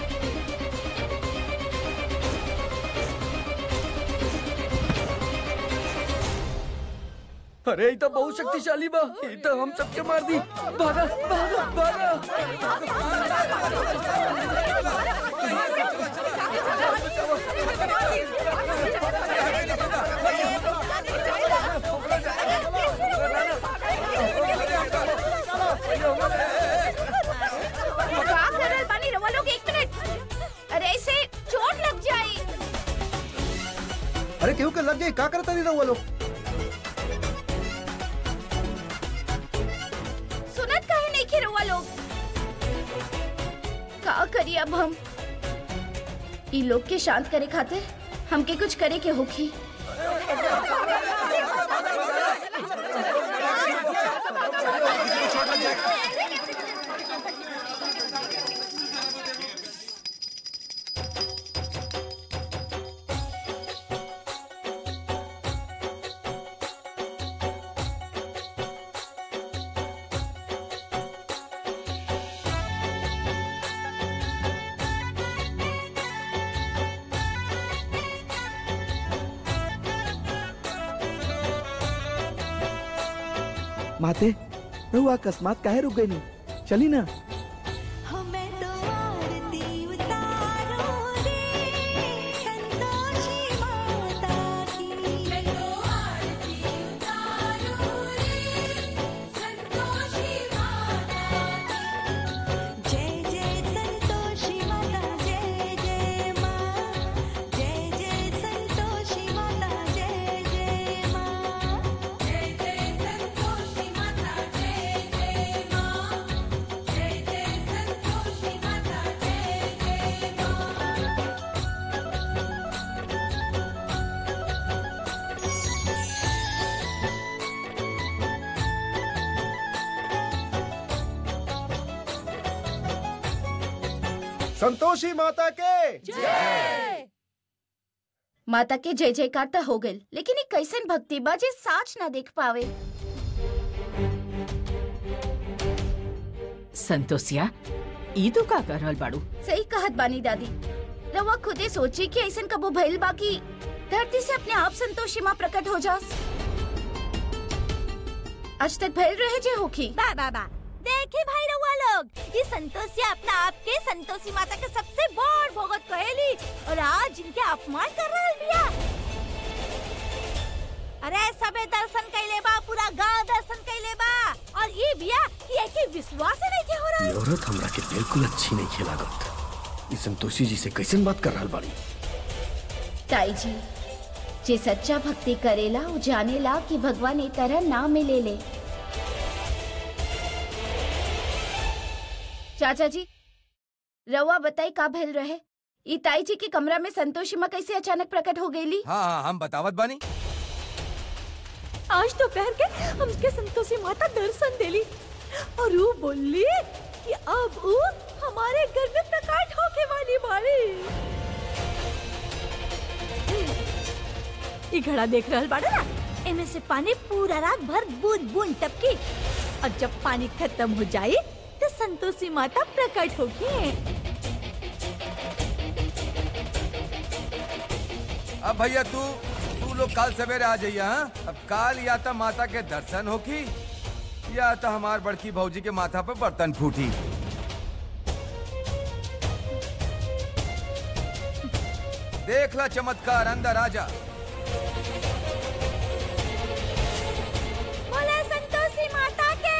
अरे ये तो बहुत शक्तिशाली बा ये तो हम सबके मार दी भागा भागा भागा का कर रहे बानी रवा लोग एक मिनट अरे ऐसे चोट लग जाए अरे केहू के लग गई का करता नहीं रहुआ लोग सुनत काहे नहीं खे रवा लोग का करी अब हम ई लोग के शांत करे खातिर हमके कुछ करे के होखी माते रहुआ अकस्मात काहे रुक गई नहीं चली ना हमें तो आरती उतारो रे संतोषी माता की मैं तो आरती उतारो रे संतोषी माता की जय जय संतोषी माता जय जय माँ जय जय संतोषी माता जय जय माँ जय जय संतोषी माता जय जय माँ जय जय संतोषी माता जय जय माँ संतोषी माता के माता के जय जयकार तो हो गइल लेकिन ये कैसन भक्ति बा जे साच ना देख पावे संतोषिया ई तू का कर रहल बाड़ू सही कहत बानी दादी रवा खुदे सोची कि ऐसन कबो भइल बा कि धरती से अपने आप संतोषी माँ प्रकट हो जास आज तक भइल रहे जे होखी बा बा बा देखी भाई रहुआ लोग ये संतोषिया अपना आप के संतोषी माता के सबसे बड़ भगत कहेली और आज इनके अपमान कर रहल बिया अरे सबे दर्शन कैले बा पूरा गांव दर्शन कैले बा और ये बिया कि एके विश्वास ही नहीं के हो ये रहा औरत हमरा के बिल्कुल अच्छी नहीं खेलागत ई संतोषी जी से कैसन बात कर रहल बाड़ी ताई जी जे सच्चा भक्ति करेला वो जानेला कि भगवान ए तरह ना मिले ले चाचा जी रवा बताई का भइल रहे ई ताई जी के कमरा में संतोषी माँ कैसे अचानक प्रकट हो गईली हाँ हाँ हम बतावत बानी आज दोपहर के हमके संतोषी माता दर्शन देली और वो बोली कि अब वो हमारे घर में प्रकट होके वाली बाड़ी ये घड़ा देख रहल बाड़ा ना इनमें से पानी पूरा रात भर बूंद बूंद टपकी और जब पानी खत्म हो जाए तो संतोषी माता प्रकट होगी अब भैया तू तू लोग कल सवेरे आ जाइए हाँ अब काल या तो माता के दर्शन होगी या तो हमार बड़की भौजी के माथा पे बर्तन फूटी देख ला चमत्कार अंदर आजा बोले संतोषी माता के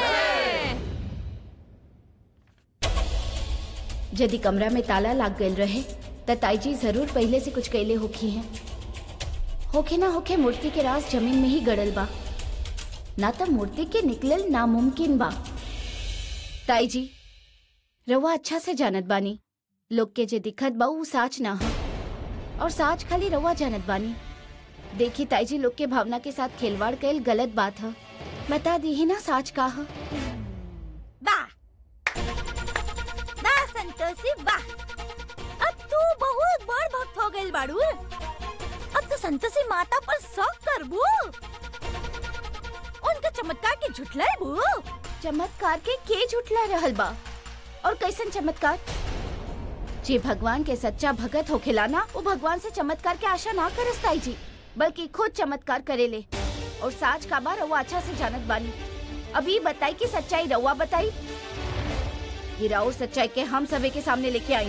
यदि कमरा में ताला लाग गईल रहे त ताई जी जरूर पहले से कुछ कैले होखी हैं होखे ना होखे मूर्ति के राज जमीन में ही गड़ल बा ना त मूर्ति के निकलल नामुमकिन बा ताई जी रवा अच्छा से जानत बानी लोग के जे दिखत बा ऊ साच ना ह और साच खाली रवा जानत बानी देखी ताई जी लोग के भावना के साथ खिलवाड़ कैल गलत बात है बता दी ही ना साच का ह वाह वाह संतोषी वाह अब तू बहुत बड़ भक्त हो गई बाड़ू अब तो संतोषी माता पर शौक करबू उनका चमत्कार के झुठलाबू चमत्कार के के झुठला रहल बा और कैसन चमत्कार जे भगवान के सच्चा भगत हो खिलाना वो भगवान से चमत्कार के आशा ना करस ताई जी बल्कि खुद चमत्कार करेले और साच का बार रउआ अच्छा से जानत बानी अभी बताई कि सच्चाई रउआ बताई ये राउर सच्चाई के हम सभी के सामने लेके आई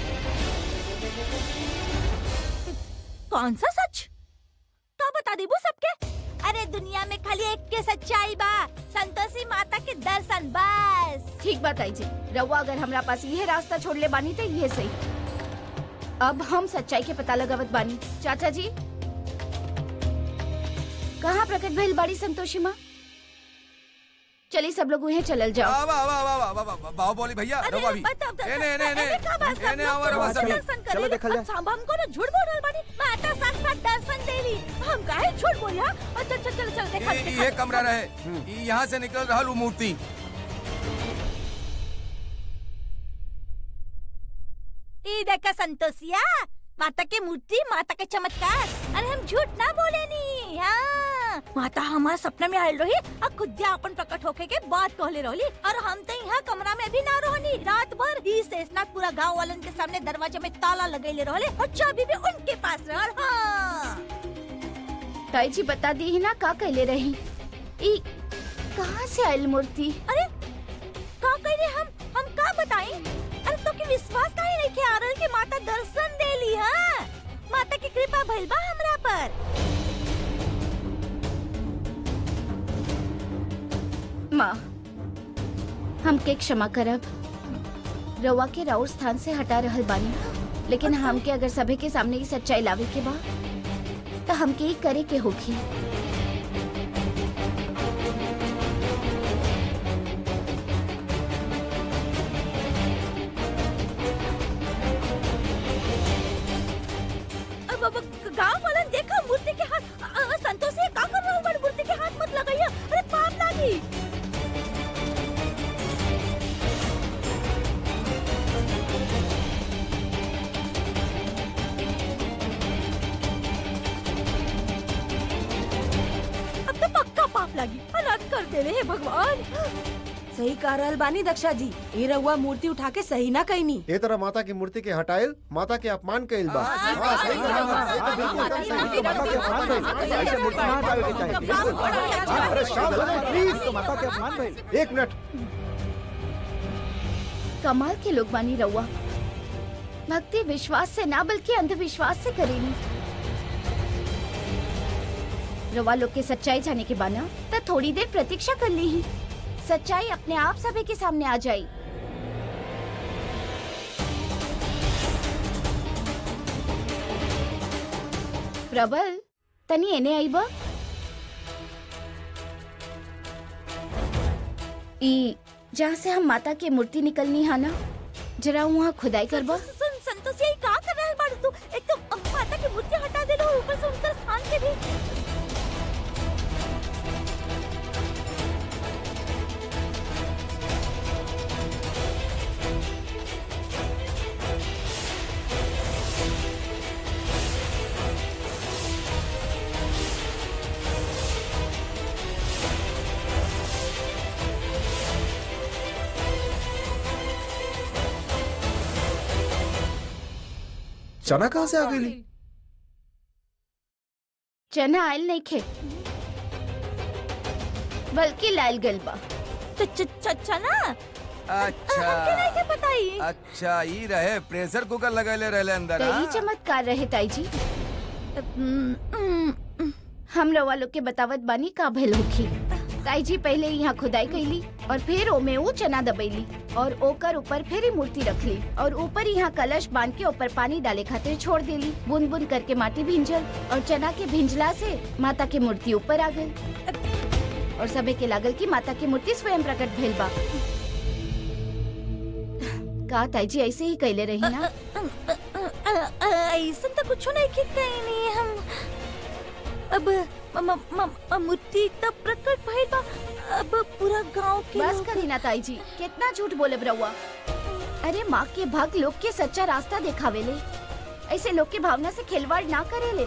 कौन सा सच तो बता दीबू सबके अरे दुनिया में खाली एक के सच्चाई बा संतोषी माता के दर्शन बस ठीक बात आई जी रउआ अगर हमरा पास यह रास्ता छोड़ ले बानी तो ये सही अब हम सच्चाई के पता लगावत बानी चाचा जी कहाँ प्रकट भइल बाड़ी संतोषी माँ चलिए सब लोग उन्हें चलल जाओ वाह वाह वाह वाह वाह वाह बाहो बोली भैया अरे रवा भी बताओ, बताओ, एने एने एने अरे का बात सब एने लोग आवा रवा तो सभी दर्शन चलो करेली। देखल जाए। अच्छा, अब हमको ना झूठ बोल रहल बानी माता साक्षात दर्शन देली हम काहे झूठ बोला अच्छा चल चल चल देखा ये ये कमरा रहे ये यहाँ से निकल रहा वो मूर्ति ई देखा संतोषिया माता के मूर्ति माता के चमत्कार अरे हम झूठ ना बोले नी हाँ माता हमारे सपना में आयल रही और खुद अपन प्रकट होके के बात कहले रहली और हम तो यहाँ कमरा में भी ना रहनी रात भर ई शेषनाग पूरा गांव वालन के सामने दरवाजे में ताला लगेले रहले और चाबी भी उनके पास रहल हाँ ताई जी बता दी ही ना का कहले रही ई कहाँ से आयल मूर्ति अरे का करे हम हम का बताई अरे तो के विश्वास काहे नहीं के आ रहल कि माता दर्शन देली हां माता की कृपा भइल बा हमरा पर माँ हमके क्षमा करब रवा के राउर स्थान से हटा रहल बानी लेकिन हमके अगर सभी के सामने की सच्चाई लावे के बा तो हमके ही करे के होगी अब अब गांव वालन देखा मूर्ति के हाथ अ, अ, संतोष ये का कर रहल बड़ मूर्ति के हाथ मत लगाइए अरे पाप लागी पाप लागी अनाथ कर देवे हे भगवान सही कह रहल बानी दक्षा जी ये रउआ मूर्ति उठा के सही ना कहनी ए तरह माता की मूर्ति के हटाइल माता के अपमान कइल बा हाँ, सही कहा, हाँ, सही कहा, बिल्कुल, एकदम सही। तो माता के अपमान भइल ऐसे मूर्ति ना हटावे के चाहिए बिल्कुल। अरे शांत हो जाओ, प्लीज तो माता के अपमान भइल एक मिनट कमाल के लोग बानी रउआ भक्ति विश्वास से ना बल्कि अंधविश्वास से करेनी रवा लोग के सच्चाई जाने के बाना तो थोड़ी देर प्रतीक्षा कर ली ही सच्चाई अपने आप सभी के सामने आ जाई प्रबल तनी एने आई बा ई जहाँ से हम माता के मूर्ति निकलनी है ना जरा वहाँ खुदाई करबा सुन संतोष यही का कर रहल बाड़ तू एक तो अ, माता की मूर्ति हटा देलो और ऊपर से उनका स्थान के भी चना कहाँ से आ गई चना आयल नहीं खे बल्कि लाल गलबा च च च चना अच्छा हमके नहीं के बताई अच्छा ई रहे प्रेशर कुकर लगैले रहले अंदर कई हाँ? चमत्कार रहे ताई जी हम रवा लोग के बतावत बानी का भइल होखी ताई जी पहले यहाँ खुदाई कैली और फिर ओमे वो चना दबैली और ओकर ऊपर फिर ही मूर्ति रखली और ऊपर यहाँ कलश बांध के ऊपर पानी डाले खातिर छोड़ देली बूंद बूंद करके माटी भिंजल और चना के भिंजला से माता के मूर्ति ऊपर आ गई और सबे के लागल की माता की मूर्ति स्वयं प्रकट भेल बा का ताई जी ऐसे ही कैले रही ना ऐसा तो कुछ नहीं की कहीं नहीं हम अब म- म- म- म- मूर्ति तब प्रकट भइल बा अब पूरा गांव के बस लोग- करी ना ताई जी कितना झूठ बोले ब्रहुआ अरे माँ के भक्त लोग के सच्चा रास्ता दिखावेले ऐसे लोग के भावना से खिलवाड़ ना करेले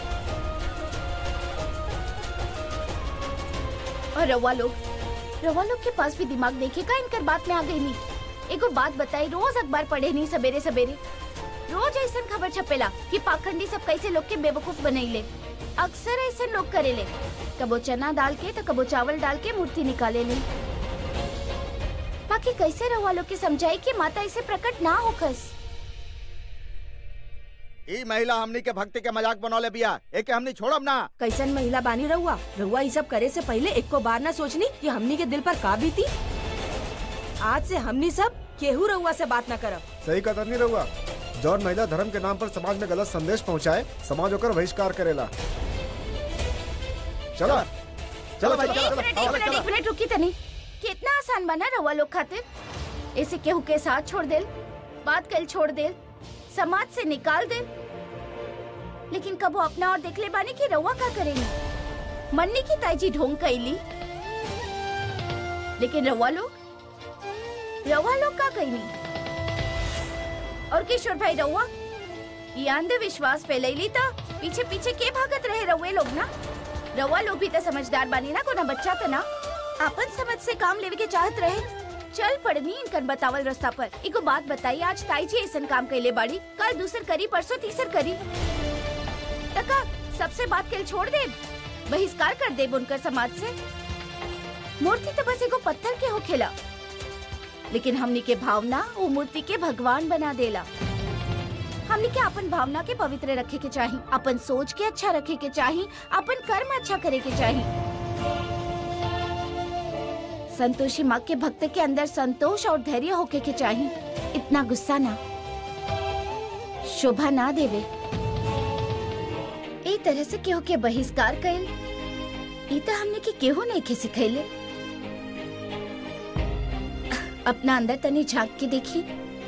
और रवा लोग रवा लोग के पास भी दिमाग देखे का इनकर बात में आ गई नहीं एगो बात बताई रोज अखबार पढ़े नहीं सवेरे सवेरे रोज ऐसा खबर छपेला कि पाखंडी सब कैसे लोग के बेवकूफ बनैले अक्सर ऐसे लोग करेले कबो चना डाल के तो कबो चावल डाल के मूर्ति निकाले ले बाकी कैसे रहुआ लोग के समझाई कि माता इसे प्रकट ना होकस ई महिला हमनी के भक्ति के मजाक बनौले बिया एके हमनी छोड़ब ना कैसन महिला बानी रहुआ रहुआ ये सब करे से पहले एक को बार ना सोचनी कि हमनी के दिल पर का बीती आज से हमनी सब केहू रहुआ से बात ना करब सही कतर नहीं रहुआ जौन महिला धर्म के नाम पर समाज में गलत संदेश पहुंचाए समाज होकर बहिष्कार करेला चलो चलो चलो एक चलो मिनट एक चलो मिनट एक मिनट रुकी तनी कितना आसान बना रहुआ लोग खातिर इसे केहू के साथ छोड़ देल बात कल छोड़ देल समाज से निकाल देल लेकिन कबो अपना और देख ले बानी कि रहुआ का करेंगे मन्नी की ताईजी ढोंग कैली लेकिन रहुआ लोग रहुआ लोग का कैनी और किशोर भाई रहुआ ये अंधविश्वास फैलैली था पीछे पीछे के भागत रहे रहुए लोग ना रवा लोग भी तो समझदार बानी ना कोना बच्चा तो ना अपन समझ से काम लेवे के चाहत रहे चल पड़नी इनकर बतावल रास्ता पर एगो बात बताई आज ताई जी ऐसन काम कैले बाड़ी कल दूसर करी परसों तीसर करी तका सबसे बात कल छोड़ दे बहिष्कार कर दे उनकर समाज से मूर्ति तो बस एगो पत्थर के होखेला लेकिन हमनी के भावना वो मूर्ति के भगवान बना देला हमनी के अपन भावना के पवित्र रखे के चाही अपन सोच के अच्छा रखे के चाही अपन कर्म अच्छा करे के चाही संतोषी माँ के भक्त के अंदर संतोष और धैर्य होके के चाही इतना गुस्सा ना शोभा ना देवे ए तरह से केहू के बहिष्कार कैल ई तो हमने के केहू नहीं के सिखैले अपना अंदर तनी झांक के देखी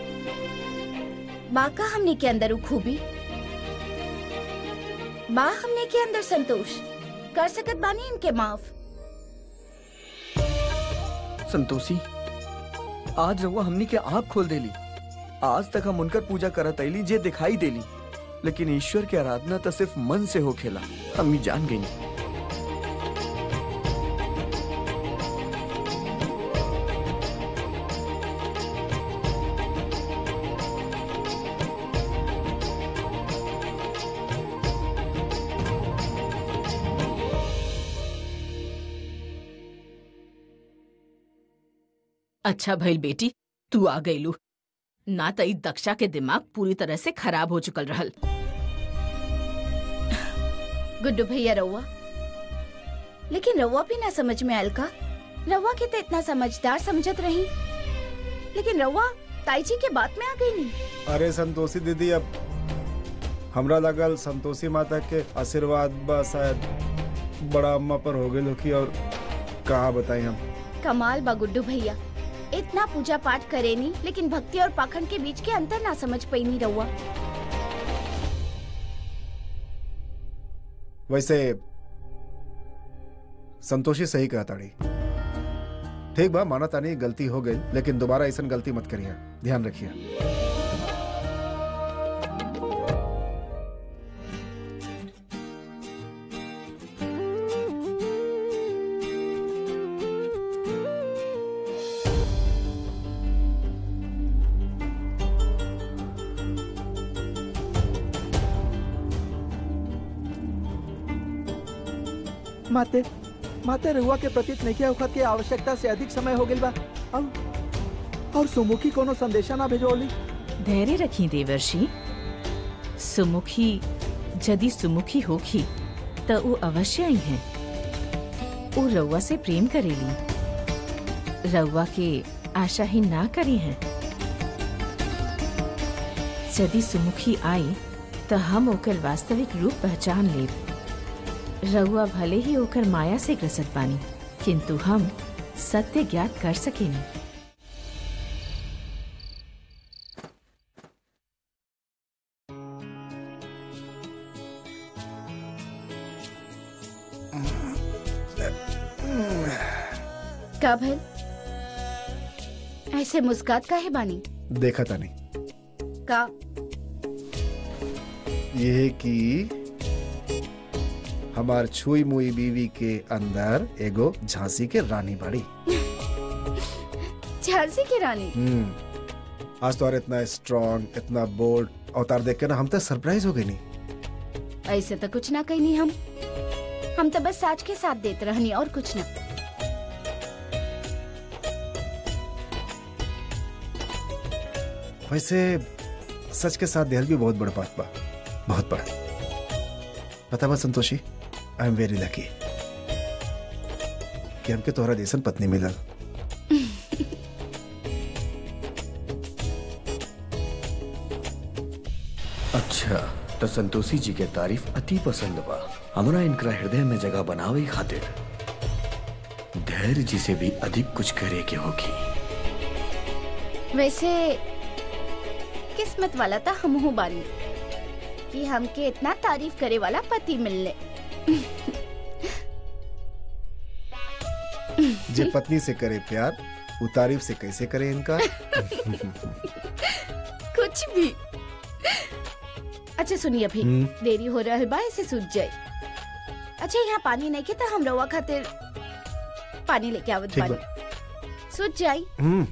बा का हमने के अंदर वो खूबी बा हमने के अंदर संतोष कर सकत बानी इनके माफ संतोषी आज रहुआ हमनी के आँख खोल देली आज तक हम उनकर पूजा करत आईली जे दिखाई देली लेकिन ईश्वर के आराधना तो सिर्फ मन से हो खेला हमनी जान गई अच्छा भइल बेटी तू आ गईलू ना त ई दक्षा के दिमाग पूरी तरह से खराब हो चुकल रहल गुड्डू भैया रउआ लेकिन रउआ भी ना समझ में आयल का रउआ के तो इतना समझदार समझत रही लेकिन रउआ ताई जी के बात में आ गई नहीं अरे संतोषी दीदी अब हमरा लगल संतोषी माता के आशीर्वाद बा शायद बड़ा अम्मा पर हो गई होकी और कहा बताई हम कमाल बा गुड्डू भैया इतना पूजा पाठ करे नी लेकिन भक्ति और पाखंड के बीच के अंतर ना समझ पाई नी रउआ वैसे संतोषी सही कहा ताड़ी ठीक बा माना तानी गलती हो गई लेकिन दोबारा ऐसा गलती मत करिए ध्यान रखिए माते माते रहुआ के प्रतीत नहीं वक्त के आवश्यकता से अधिक समय हो गई बा और और सुमुखी कोनो संदेशा ना भेजोली धैर्य रखी देवर्षि सुमुखी यदि सुमुखी होखी त ऊ अवश्य आई हैं ऊ रउआ से प्रेम करेली रउआ के आशाहीन ना करी हैं यदि सुमुखी आई त हम ओकर वास्तविक रूप पहचान लेब रउआ भले ही ओकर माया से ग्रसत बानी किंतु हम सत्य ज्ञात कर सकेनी का भल ऐसे मुस्कात का है बानी देखा तानी का ये कि हमार छुई मुई बीवी के अंदर एगो झांसी के रानी बाड़ी झांसी की रानी हम्म आज तो और इतना स्ट्रांग इतना बोल्ड अवतार देख के ना हम तो सरप्राइज हो गए नहीं ऐसे तो कुछ ना कहनी हम हम तो बस साच के साथ देते रहनी और कुछ ना वैसे सच के साथ देहल भी बहुत बड़ा बात बा बहुत बड़ा पता बा संतोषी आई एम वेरी लकी कि हमके तोहरा जैसन पत्नी मिलल अच्छा तो संतोषी जी के तारीफ अति पसंद बा हमरा इनकरा हृदय में जगह बनावे खातिर धैर्य जी से भी अधिक कुछ करे के होगी वैसे किस्मत वाला था हम हूँ बानी कि हमके इतना तारीफ करे वाला पति मिलने जे पत्नी से करे प्यार वो तारीफ से कैसे करे इनका कुछ भी अच्छा सुनिए अभी हम्म। देरी हो रहा है बा इसे सूझ जाए अच्छा यहाँ पानी नहीं के तो हम रवा खातिर पानी लेके आवत ठीक पानी सूझ जाई हम्म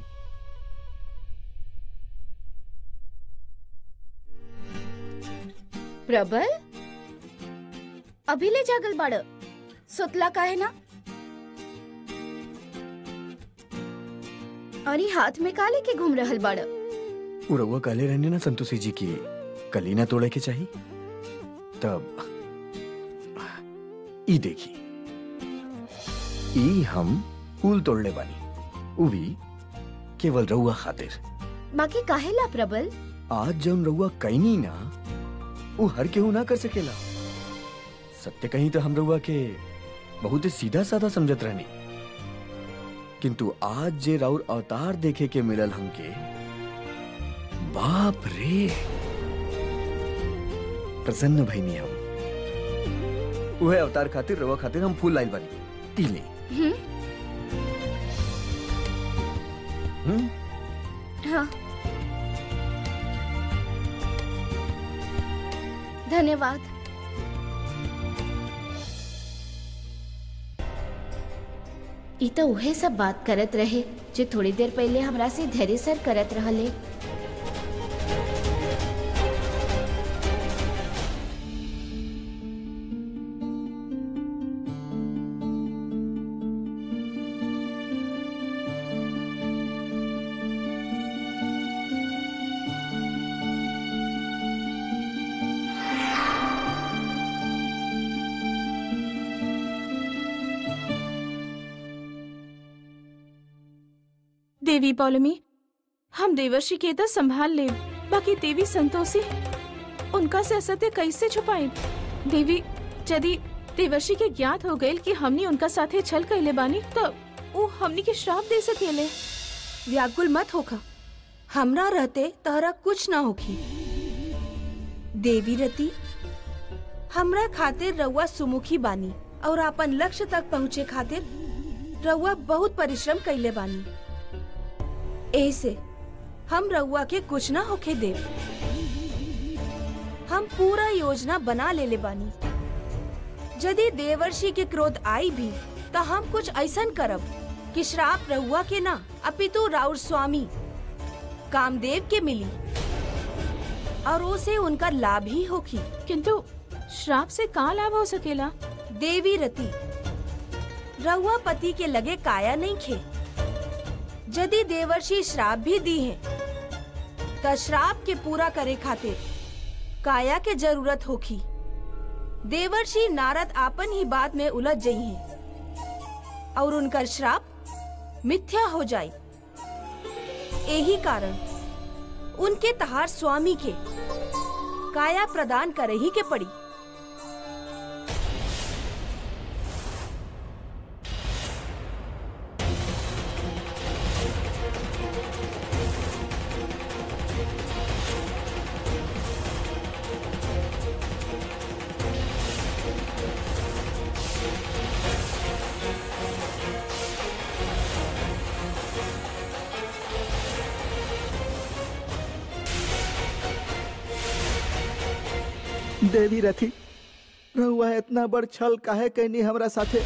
प्रबल अभी ले जागल बाड़ सुतला का है ना और ये हाथ में का लेके घूम रहल बाड़ उ रउआ कहले रहने ना संतोषी जी की कली ना तोड़े के चाहिए तब ई देखी ई हम फूल तोड़ले बानी उ भी केवल रउआ खातिर बाकी काहेला प्रबल आज जौन रउआ कैनी ना उ हर केहू ना कर सकेला सत्य कहीं तो हम रउआ के बहुत ही सीधा साधा समझत रहनी किंतु आज जे राउर अवतार देखे के मिलल हमके बाप रे प्रसन्न भईनी हम उहे अवतार खातिर रउआ खातिर हम फूल लाइल बानी तीले हम्म हम्म हाँ धन्यवाद ई तो उहे सब बात करत रहे जो थोड़ी देर पहले हमरा से धैर्य सर करत रहले देवी पौलमी हम देवर्षि के तो संभाल ले बाकी देवी संतोषी उनका से असत्य कैसे छुपाए देवी यदि देवर्षि के ज्ञात हो गए कि हमनी उनका साथे छल कैले बानी तो वो हमनी के श्राप दे सकेले व्याकुल मत होखा हमरा रहते तहरा कुछ ना होखी देवी रति हमरा खातिर रउआ सुमुखी बानी और अपन लक्ष्य तक पहुँचे खातिर रउआ बहुत परिश्रम कैले बानी ऐसे हम रउआ के कुछ ना होखे देव हम पूरा योजना बना लेले बानी यदि देवर्षि के क्रोध आई भी तो हम कुछ ऐसन करब कि श्राप रहुआ के ना अपितु राउर स्वामी कामदेव के मिली और उसे उनका लाभ ही होगी किंतु श्राप से का लाभ हो सकेला देवी रति रहुआ पति के लगे काया नहीं खे यदि देवर्षि श्राप भी दी है तो श्राप के पूरा करे खातिर काया के जरूरत होगी देवर्षि नारद आपन ही बात में उलझ गई हैं और उनका श्राप मिथ्या हो जाए यही कारण उनके तहार स्वामी के काया प्रदान करे ही के पड़ी देवी रथी रहुआ इतना बड़ छल काहे कहनी हमरा साथे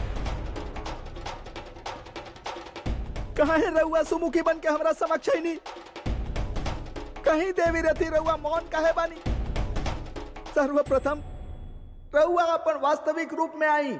काहे रहुआ सुमुखी बन के हमरा समक्ष नहीं कहीं देवी रथी रहुआ मौन काहे बानी सर्वप्रथम रहुआ अपन वास्तविक रूप में आई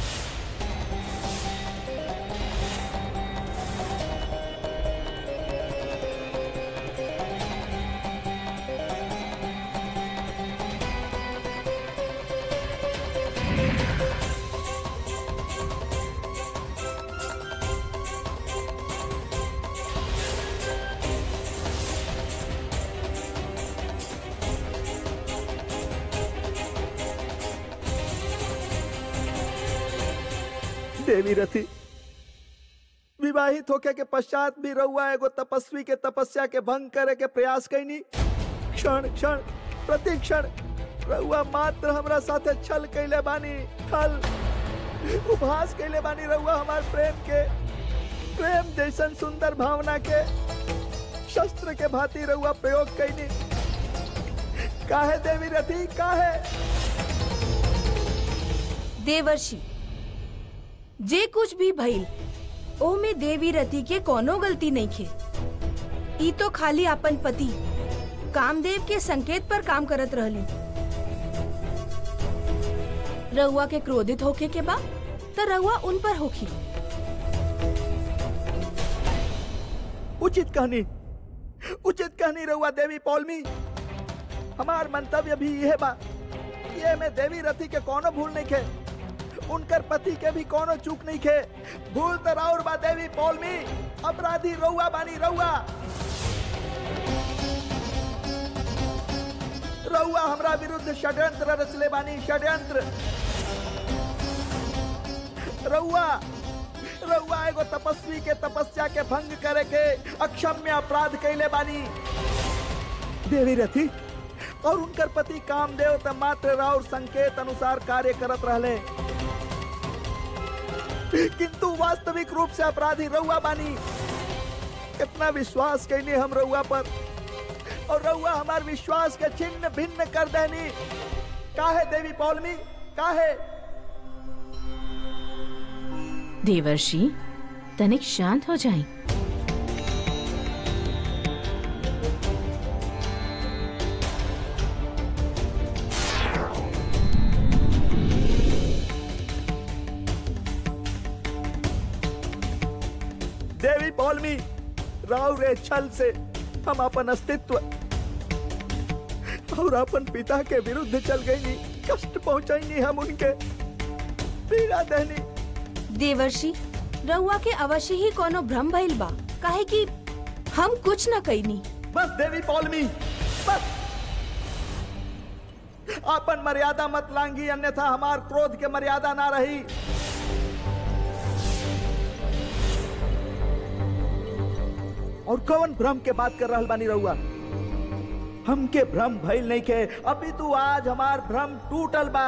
देवी रथी विवाहित होके के पश्चात भी रहुआ एगो तपस्वी के तपस्या के भंग करे के प्रयास कैनी क्षण क्षण प्रति क्षण रहुआ मात्र हमरा साथे छल कैले बानी छल उपहास कैले बानी रहुआ हमार प्रेम के प्रेम जैसन सुंदर भावना के शस्त्र के भांति रहुआ प्रयोग कैनी काहे देवी रथी काहे देवर्षि जे कुछ भी भइल ओ में देवी रति के कोनो गलती नहीं खे ई तो खाली अपन पति कामदेव के संकेत पर काम करत रहली रहुआ के क्रोधित होके के बा तो रहुआ उन पर होखी उचित कहानी उचित कहानी रहुआ देवी पौलमी हमार मंतव्य भी यह बा ये में देवी रथी के कोनो भूल नहीं खे उनकर पति के भी कोनो चूक नहीं खे भूल तो राउर बा देवी पौलमी अपराधी रहुआ बानी रहुआ रहुआ हमरा विरुद्ध षड्यंत्र रचले बानी षड्यंत्र रहुआ रहुआ एगो तपस्वी के तपस्या के भंग करे के अक्षम्य अपराध कैले बानी देवी रथी और उनकर पति कामदेव त मात्र राउर संकेत अनुसार कार्य करत रहले किंतु वास्तविक रूप से अपराधी रहुआ बानी कितना विश्वास कैनी हम रहुआ पर और रहुआ हमार विश्वास के छिन्न भिन्न कर देनी काहे देवी पौलमी काहे देवर्षि तनिक शांत हो जाएं। देवी पौलमी राव रे छल से हम अपन अस्तित्व और अपन पिता के विरुद्ध चल गई नी कष्ट पहुंचाई नी हम उनके पीड़ा देनी देवर्षि रहुआ के अवश्य ही कोनो भ्रम भइल बा काहे कि हम कुछ न कईनी बस देवी पौलमी बस अपन मर्यादा मत लांगी अन्यथा हमार क्रोध के मर्यादा ना रही और कौन भ्रम के बात कर रहल बानी रहुआ हमके भ्रम भइल नहीं के अभी तू आज हमार भ्रम टूटल बा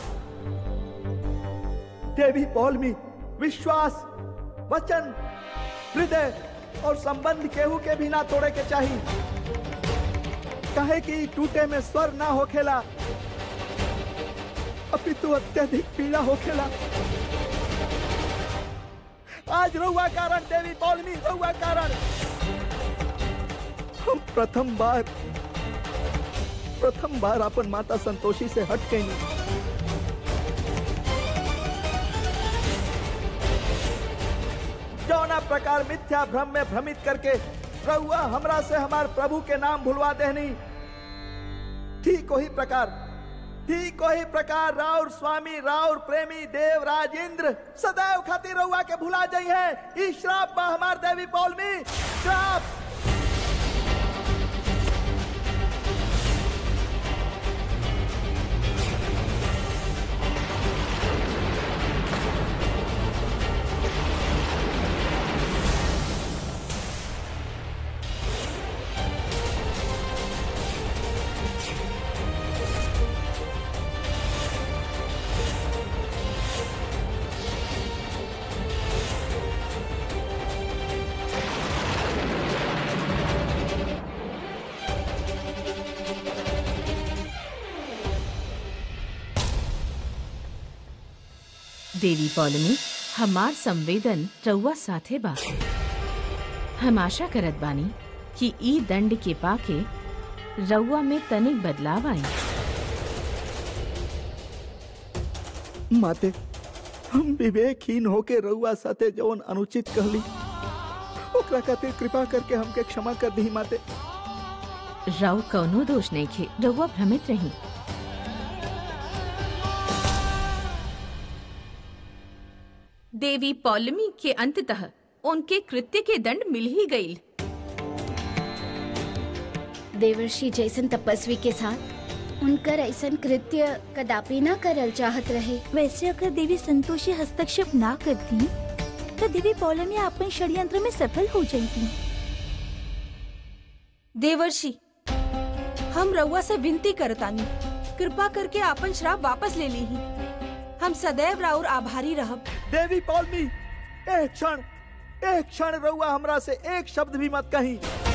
देवी पौलमी विश्वास वचन हृदय और संबंध केहू के भी ना तोड़े के चाहिए कहे कि टूटे में स्वर ना होखेला अभी तो अत्यधिक पीड़ा होखेला आज रहुआ कारण देवी पौलमी रहुआ कारण हम प्रथम बार प्रथम बार अपन माता संतोषी से हट गई जौना प्रकार मिथ्या भ्रम में भ्रमित करके रहुआ हमरा से हमार प्रभु के नाम भुलवा देहनी ठीक वही प्रकार ठीक वही प्रकार राउर स्वामी राउर प्रेमी देव राजेंद्र सदैव खातिर रहुआ के भुला जाई है ई श्राप बा हमार देवी पौलमी श्राप देवी पौलमी हमार संवेदन रउआ साथे बा हम आशा करत बानी कि ई दंड के पाके रउआ में तनिक बदलाव आई माते हम विवेकहीन होके रउआ साथे जौन अनुचित कहली ओकरा खातिर कृपा करके हमके क्षमा कर दी माते रउ कौनो दोष नहीं खे रउआ भ्रमित रही देवी पौलमी के अंततः उनके कृत्य के दंड मिल ही गई देवर्षि जैसन तपस्वी के साथ उनकर ऐसन कृत्य कदापि न करल चाहत रहे वैसे अगर देवी संतोषी हस्तक्षेप ना करती तो देवी पौलमी अपन षड्यंत्र में सफल हो जाती देवर्षि हम रउआ से विनती करतानी कृपा करके आपन श्राप वापस ले ली हम सदैव राउर आभारी रहब देवी पौलमी एक क्षण एक क्षण रउआ हमरा से एक शब्द भी मत कही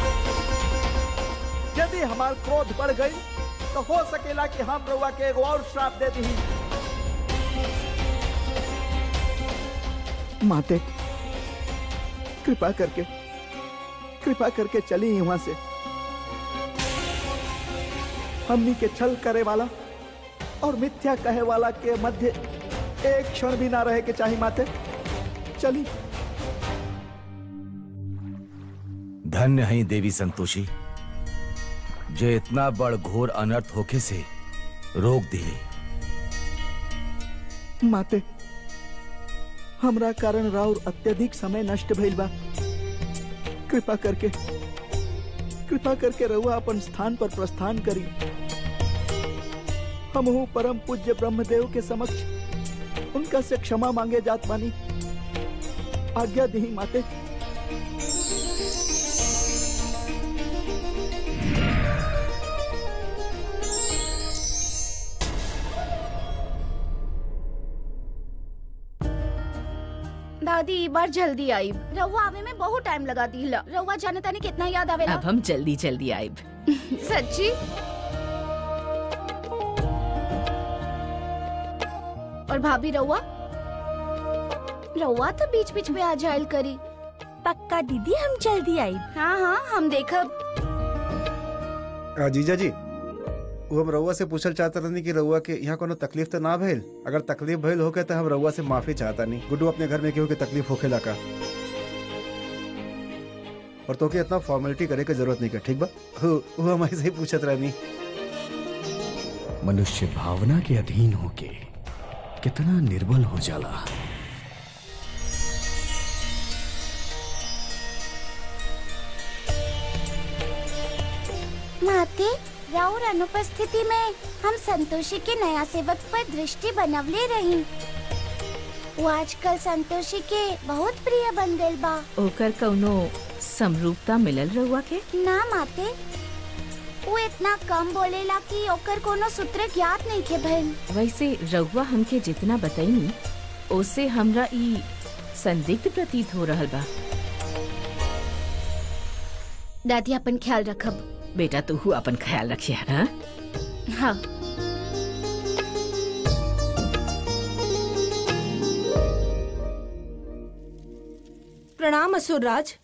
यदि हमार क्रोध बढ़ गई तो हो सकेला कि हम रउआ के एगो और श्राप दे दी माते कृपा करके कृपा करके चली यहाँ से हमनी के छल करे वाला और मिथ्या कहे वाला के मध्य एक क्षण भी ना रहे के चाहिए माते चली धन्य है देवी संतोषी जो इतना बड़ घोर अनर्थ होके से रोक दिली माते हमरा कारण राउर अत्यधिक समय नष्ट भइल बा कृपा करके कृपा करके रहुआ अपन स्थान पर प्रस्थान करी हमहू परम पूज्य ब्रह्मदेव के समक्ष उनका से क्षमा मांगे जात बानी आज्ञा दी माते दादी ई बार जल्दी आई रहुआ आवे में बहुत टाइम लगा दी रहुआ जाने ताने कितना याद आवेला अब हम जल्दी जल्दी आइब सच्ची और भाभी रहुआ रहुआ तो बीच बीच में आ जायल करी पक्का दीदी हम जल्दी आई हाँ हाँ हम देखब आ, जीजा जी वो हम रउआ से पूछल चाहता रहनी कि रउआ के यहाँ कोनो तकलीफ तो ना भइल अगर तकलीफ भइल होके तो हम रउआ से माफी चाहता नहीं गुड्डू अपने घर में केहू के तकलीफ होखेला का और तो के इतना फॉर्मेलिटी करे के जरूरत नहीं का ठीक बा वो वो हम ऐसे ही पूछत रहनी मनुष्य भावना के अधीन होके कितना निर्बल हो जाला माते राउर अनुपस्थिति में हम संतोषी के नया सेवक पर दृष्टि बनवले रही वो आजकल संतोषी के बहुत प्रिय बन गइल बा ओकर कौनो समरूपता मिलल रहुआ के ना माते वो इतना कम बोलेला कि ओकर कोनो सूत्र ज्ञात नहीं के भइल वैसे रहुआ हमके जितना बताईनी उससे हमरा ई संदिग्ध प्रतीत हो रहल बा दादी अपन ख्याल रखब बेटा तू अपन ख्याल रखिया हाँ हाँ प्रणाम असुरराज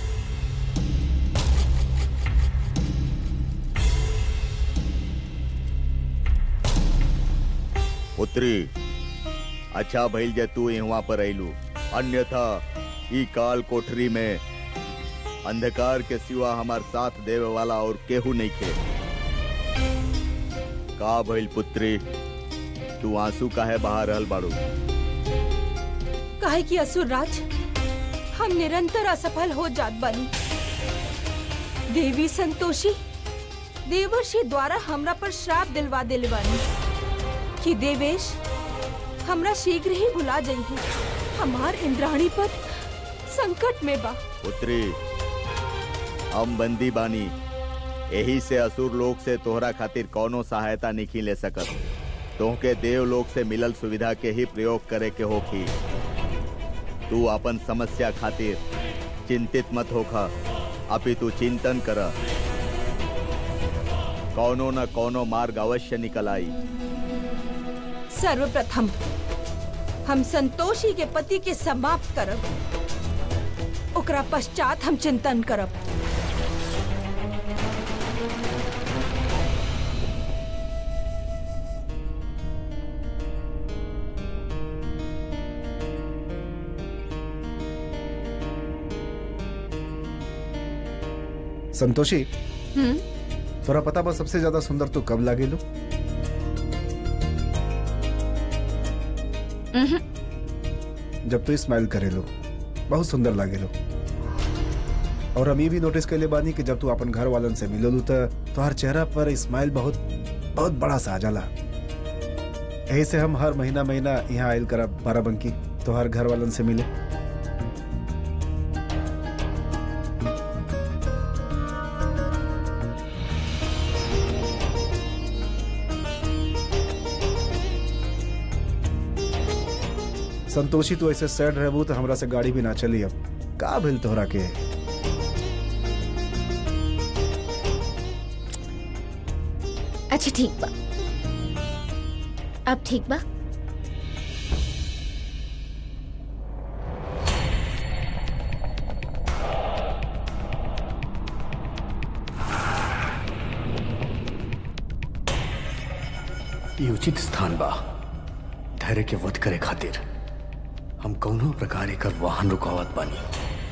पुत्री अच्छा भइल जे तू यहाँ पर अइलू अन्यथा ई काल कोठरी में अंधकार के सिवा हमार साथ देवे वाला और केहू नहीं खे का भइल पुत्री तू आंसू काहे बहा रहल बाड़ू काहे कि असुरराज हम निरंतर असफल हो जात बानी देवी संतोषी देवर्षि द्वारा हमरा पर श्राप दिलवा दिल बानी कि देवेश हमरा शीघ्र ही भुला जाइए हमार इंद्राणी पर संकट में बा पुत्री हम बंदी बानी यही से असुर लोग से तोहरा खातिर कौनो सहायता नहीं ले सकत तोहके देव लोग से मिलल सुविधा के ही प्रयोग करे के होखी तू अपन समस्या खातिर चिंतित मत होखा अपितु चिंतन कर कौनो न कौनो मार्ग अवश्य निकल आई सर्वप्रथम हम संतोषी के पति के समाप्त करब ओकरा पश्चात हम चिंतन करब संतोषी हम्म तोरा पता बा सबसे ज्यादा सुंदर तू कब लागे लो जब तू स्माइल करे लो बहुत सुंदर लागे लो और हम ये भी नोटिस कर ले बानी कि जब तू अपन घर वालन से मिललू तो तोहर चेहरा पर स्माइल बहुत बहुत बड़ा सा आ जाला यही से हम हर महीना महीना यहाँ आयल करब बाराबंकी तोहर घर वालन से मिले संतोषी तू ऐसे सैड रहबू तो हमरा से गाड़ी भी ना चली अब का भेल तोहरा के अच्छा ठीक बा अब ठीक बा ये उचित स्थान बा धैर्य के वध करे खातिर हम कौनो प्रकार एकर वाहन रुकावत बानी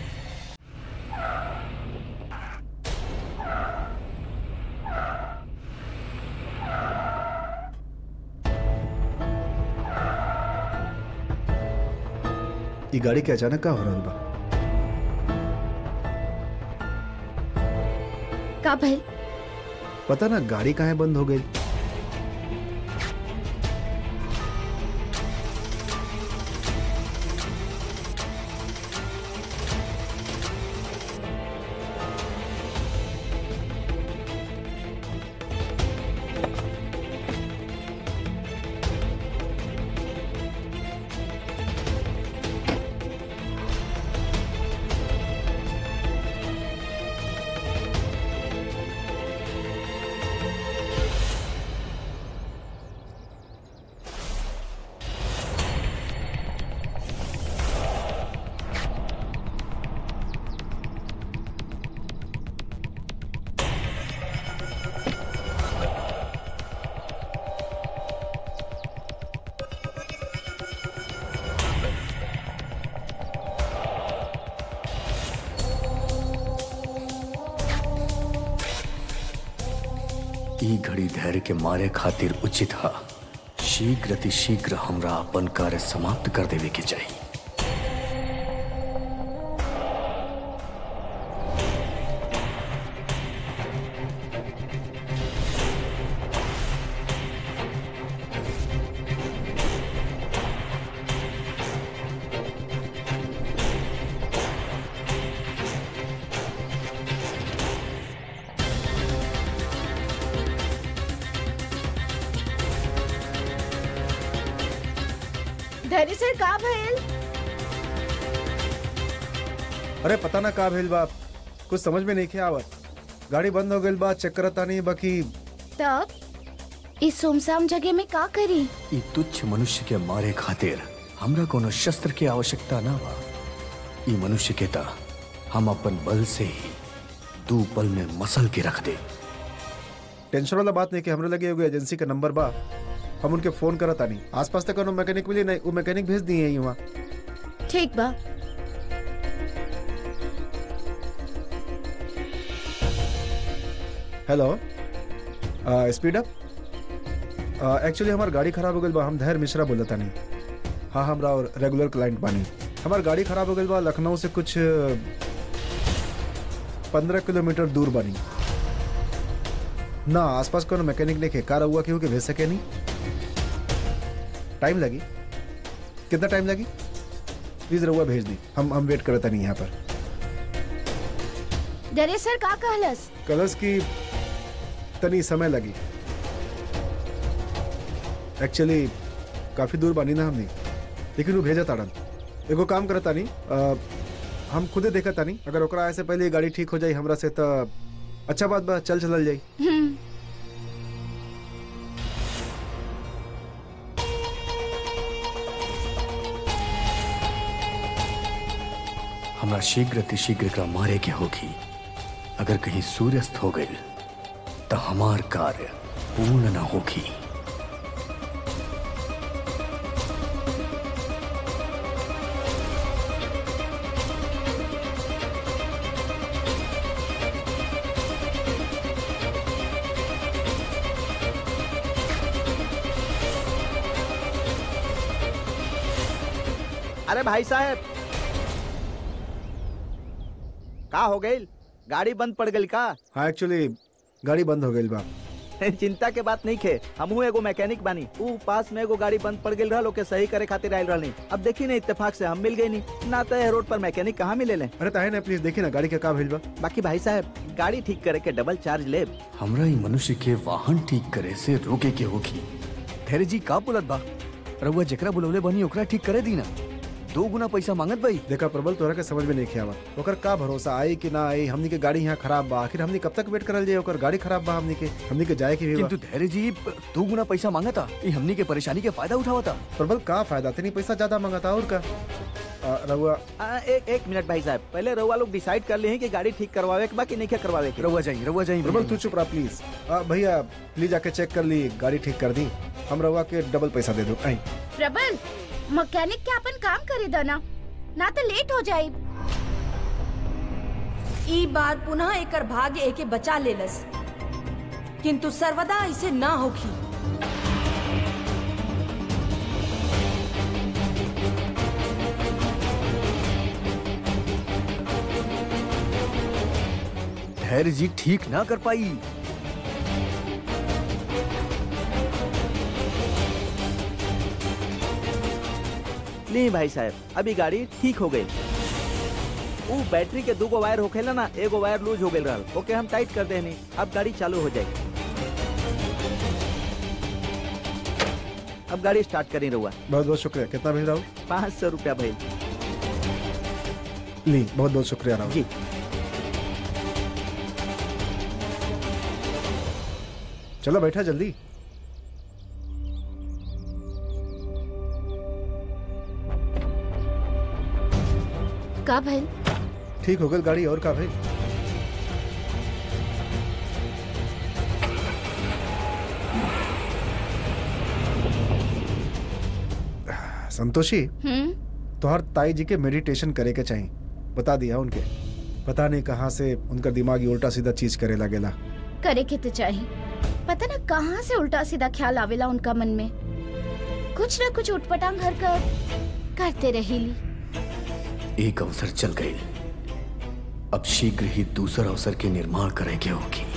ये गाड़ी के अचानक का हो रहा बा का भइल पता ना गाड़ी काहे बंद हो गई ई घड़ी धैर्य के मारे खातिर उचित हा शीघ्र अति शीघ्र हमरा अपन कार्य समाप्त कर देवे के चाहिए दरअसल का भइल अरे पता ना का भेल बाप कुछ समझ में नहीं आवत गाड़ी बंद हो गई बा चेक करता नहीं बाकी तब इस सुमसाम जगह में का करी ई तुच्छ मनुष्य के मारे खातिर हमरा कोनो शस्त्र की आवश्यकता ना बा ई मनुष्य के ता हम अपन बल से ही दू पल में मसल के रख दे टेंशन वाला बात नहीं कि हमरे लगे एगो एजेंसी का नंबर बा हम उनके फोन करता नहीं आसपास तक कोनो मैकेनिक मिली नहीं वो मैकेनिक भेज दिए हैं वहाँ ठीक बा हेलो स्पीड अप एक्चुअली हमार गाड़ी खराब हो गई बा हम धैर्य मिश्रा बोलता नहीं हाँ हमरा और रेगुलर क्लाइंट बानी हमार गाड़ी खराब हो गई बा लखनऊ से कुछ पंद्रह किलोमीटर दूर बानी ना आसपास कोनो मैकेनिक नहीं कार हुआ क्यों कि भेज सके नहीं टाइम लगी कितना टाइम लगी प्लीज रहुआ भेज दी हम हम वेट करता नहीं यहाँ पर दरअसल का कहलस कलर्स की तनी समय लगी एक्चुअली काफी दूर बानी ना हमने लेकिन वो भेजा ताड़न एगो काम करता नहीं अ, हम खुदे देखा तानी अगर ओकरा ऐसे पहले ये गाड़ी ठीक हो जाई हमरा से तो अच्छा बात बा चल चलल जाई हम्म हमरा शीघ्र अतिशीघ्र एकरा मारे के होगी अगर कहीं सूर्यास्त हो गई तो हमार कार्य पूर्ण न होगी अरे भाई साहब का हो गई गाड़ी बंद पड़ गई का हाँ एक्चुअली गाड़ी बंद हो गई बा चिंता के बात नहीं खे हमहू एगो मैकेनिक बानी ऊ पास में एगो गाड़ी बंद पड़ गई रहल ओके सही करे खातिर आयल रहनी अब देखी नहीं इत्तेफाक से हम मिल गई नहीं ना तो ये रोड पर मैकेनिक कहाँ मिले ले अरे ताहे ना प्लीज देखी ना गाड़ी का का भेज बा बाकी भाई साहब गाड़ी ठीक करे के डबल चार्ज ले हमरा ई मनुष्य के वाहन ठीक करे से रोके के होगी धैर्य जी का बोलत बा रउआ जेकरा बुलवले बनी ओकरा ठीक करे दी ना दो गुना पैसा मांगत भाई देखा प्रबल तोरा के समझ में नहीं खियावा ओकर का भरोसा आई कि ना आई हमनी के गाड़ी यहाँ खराब बा आखिर हमनी कब तक वेट करल जाए ओकर गाड़ी खराब बा हमनी के हमनी के जाए के भी बा किंतु धैर्य जी दो गुना पैसा मांगता ई हमनी के परेशानी के फायदा उठावता प्रबल का फायदा तेनी पैसा ज्यादा मंगाता और का आ, रहुआ आ, एक एक मिनट भाई साहब पहले रउआ लोग डिसाइड कर ले कि गाड़ी ठीक करवावे के बा कि नहीं के करवावे के रउआ जाई रउआ जाई प्रबल तू चुप रहा प्लीज आ, भैया प्लीज आके चेक कर ली गाड़ी ठीक कर दी हम रहुआ के डबल पैसा दे दो आई प्रबल मैकेनिक के अपन काम करे दो ना ना तो लेट हो जाए ई बार पुनः एकर भाग्य एके बचा लेलस किंतु सर्वदा इसे ना होखी धैर्य जी ठीक ना कर पाई नहीं भाई साहब अभी गाड़ी ठीक हो गई वो बैटरी के दो गो वायर होखेला ना एगो वायर लूज हो गई रहल ओके हम टाइट कर देनी अब गाड़ी चालू हो जाएगी अब गाड़ी स्टार्ट करी रहुआ बहुत बहुत शुक्रिया कितना भेज रहा हूँ पाँच सौ रुपया भाई ली बहुत बहुत शुक्रिया राहुल जी चलो बैठा जल्दी का भइल ठीक हो गई गाड़ी और का भाई संतोषी हम्म तोहर ताई जी के मेडिटेशन करे के चाहिए बता दिया उनके पता नहीं कहाँ से उनका दिमाग ही उल्टा सीधा चीज करे लगेला करे के तो चाहिए पता ना कहाँ से उल्टा सीधा ख्याल आवेला उनका मन में कुछ ना कुछ उठपटांग हरकत करते रहीली एक अवसर चल गई अब शीघ्र ही दूसरा अवसर के निर्माण करे के होगी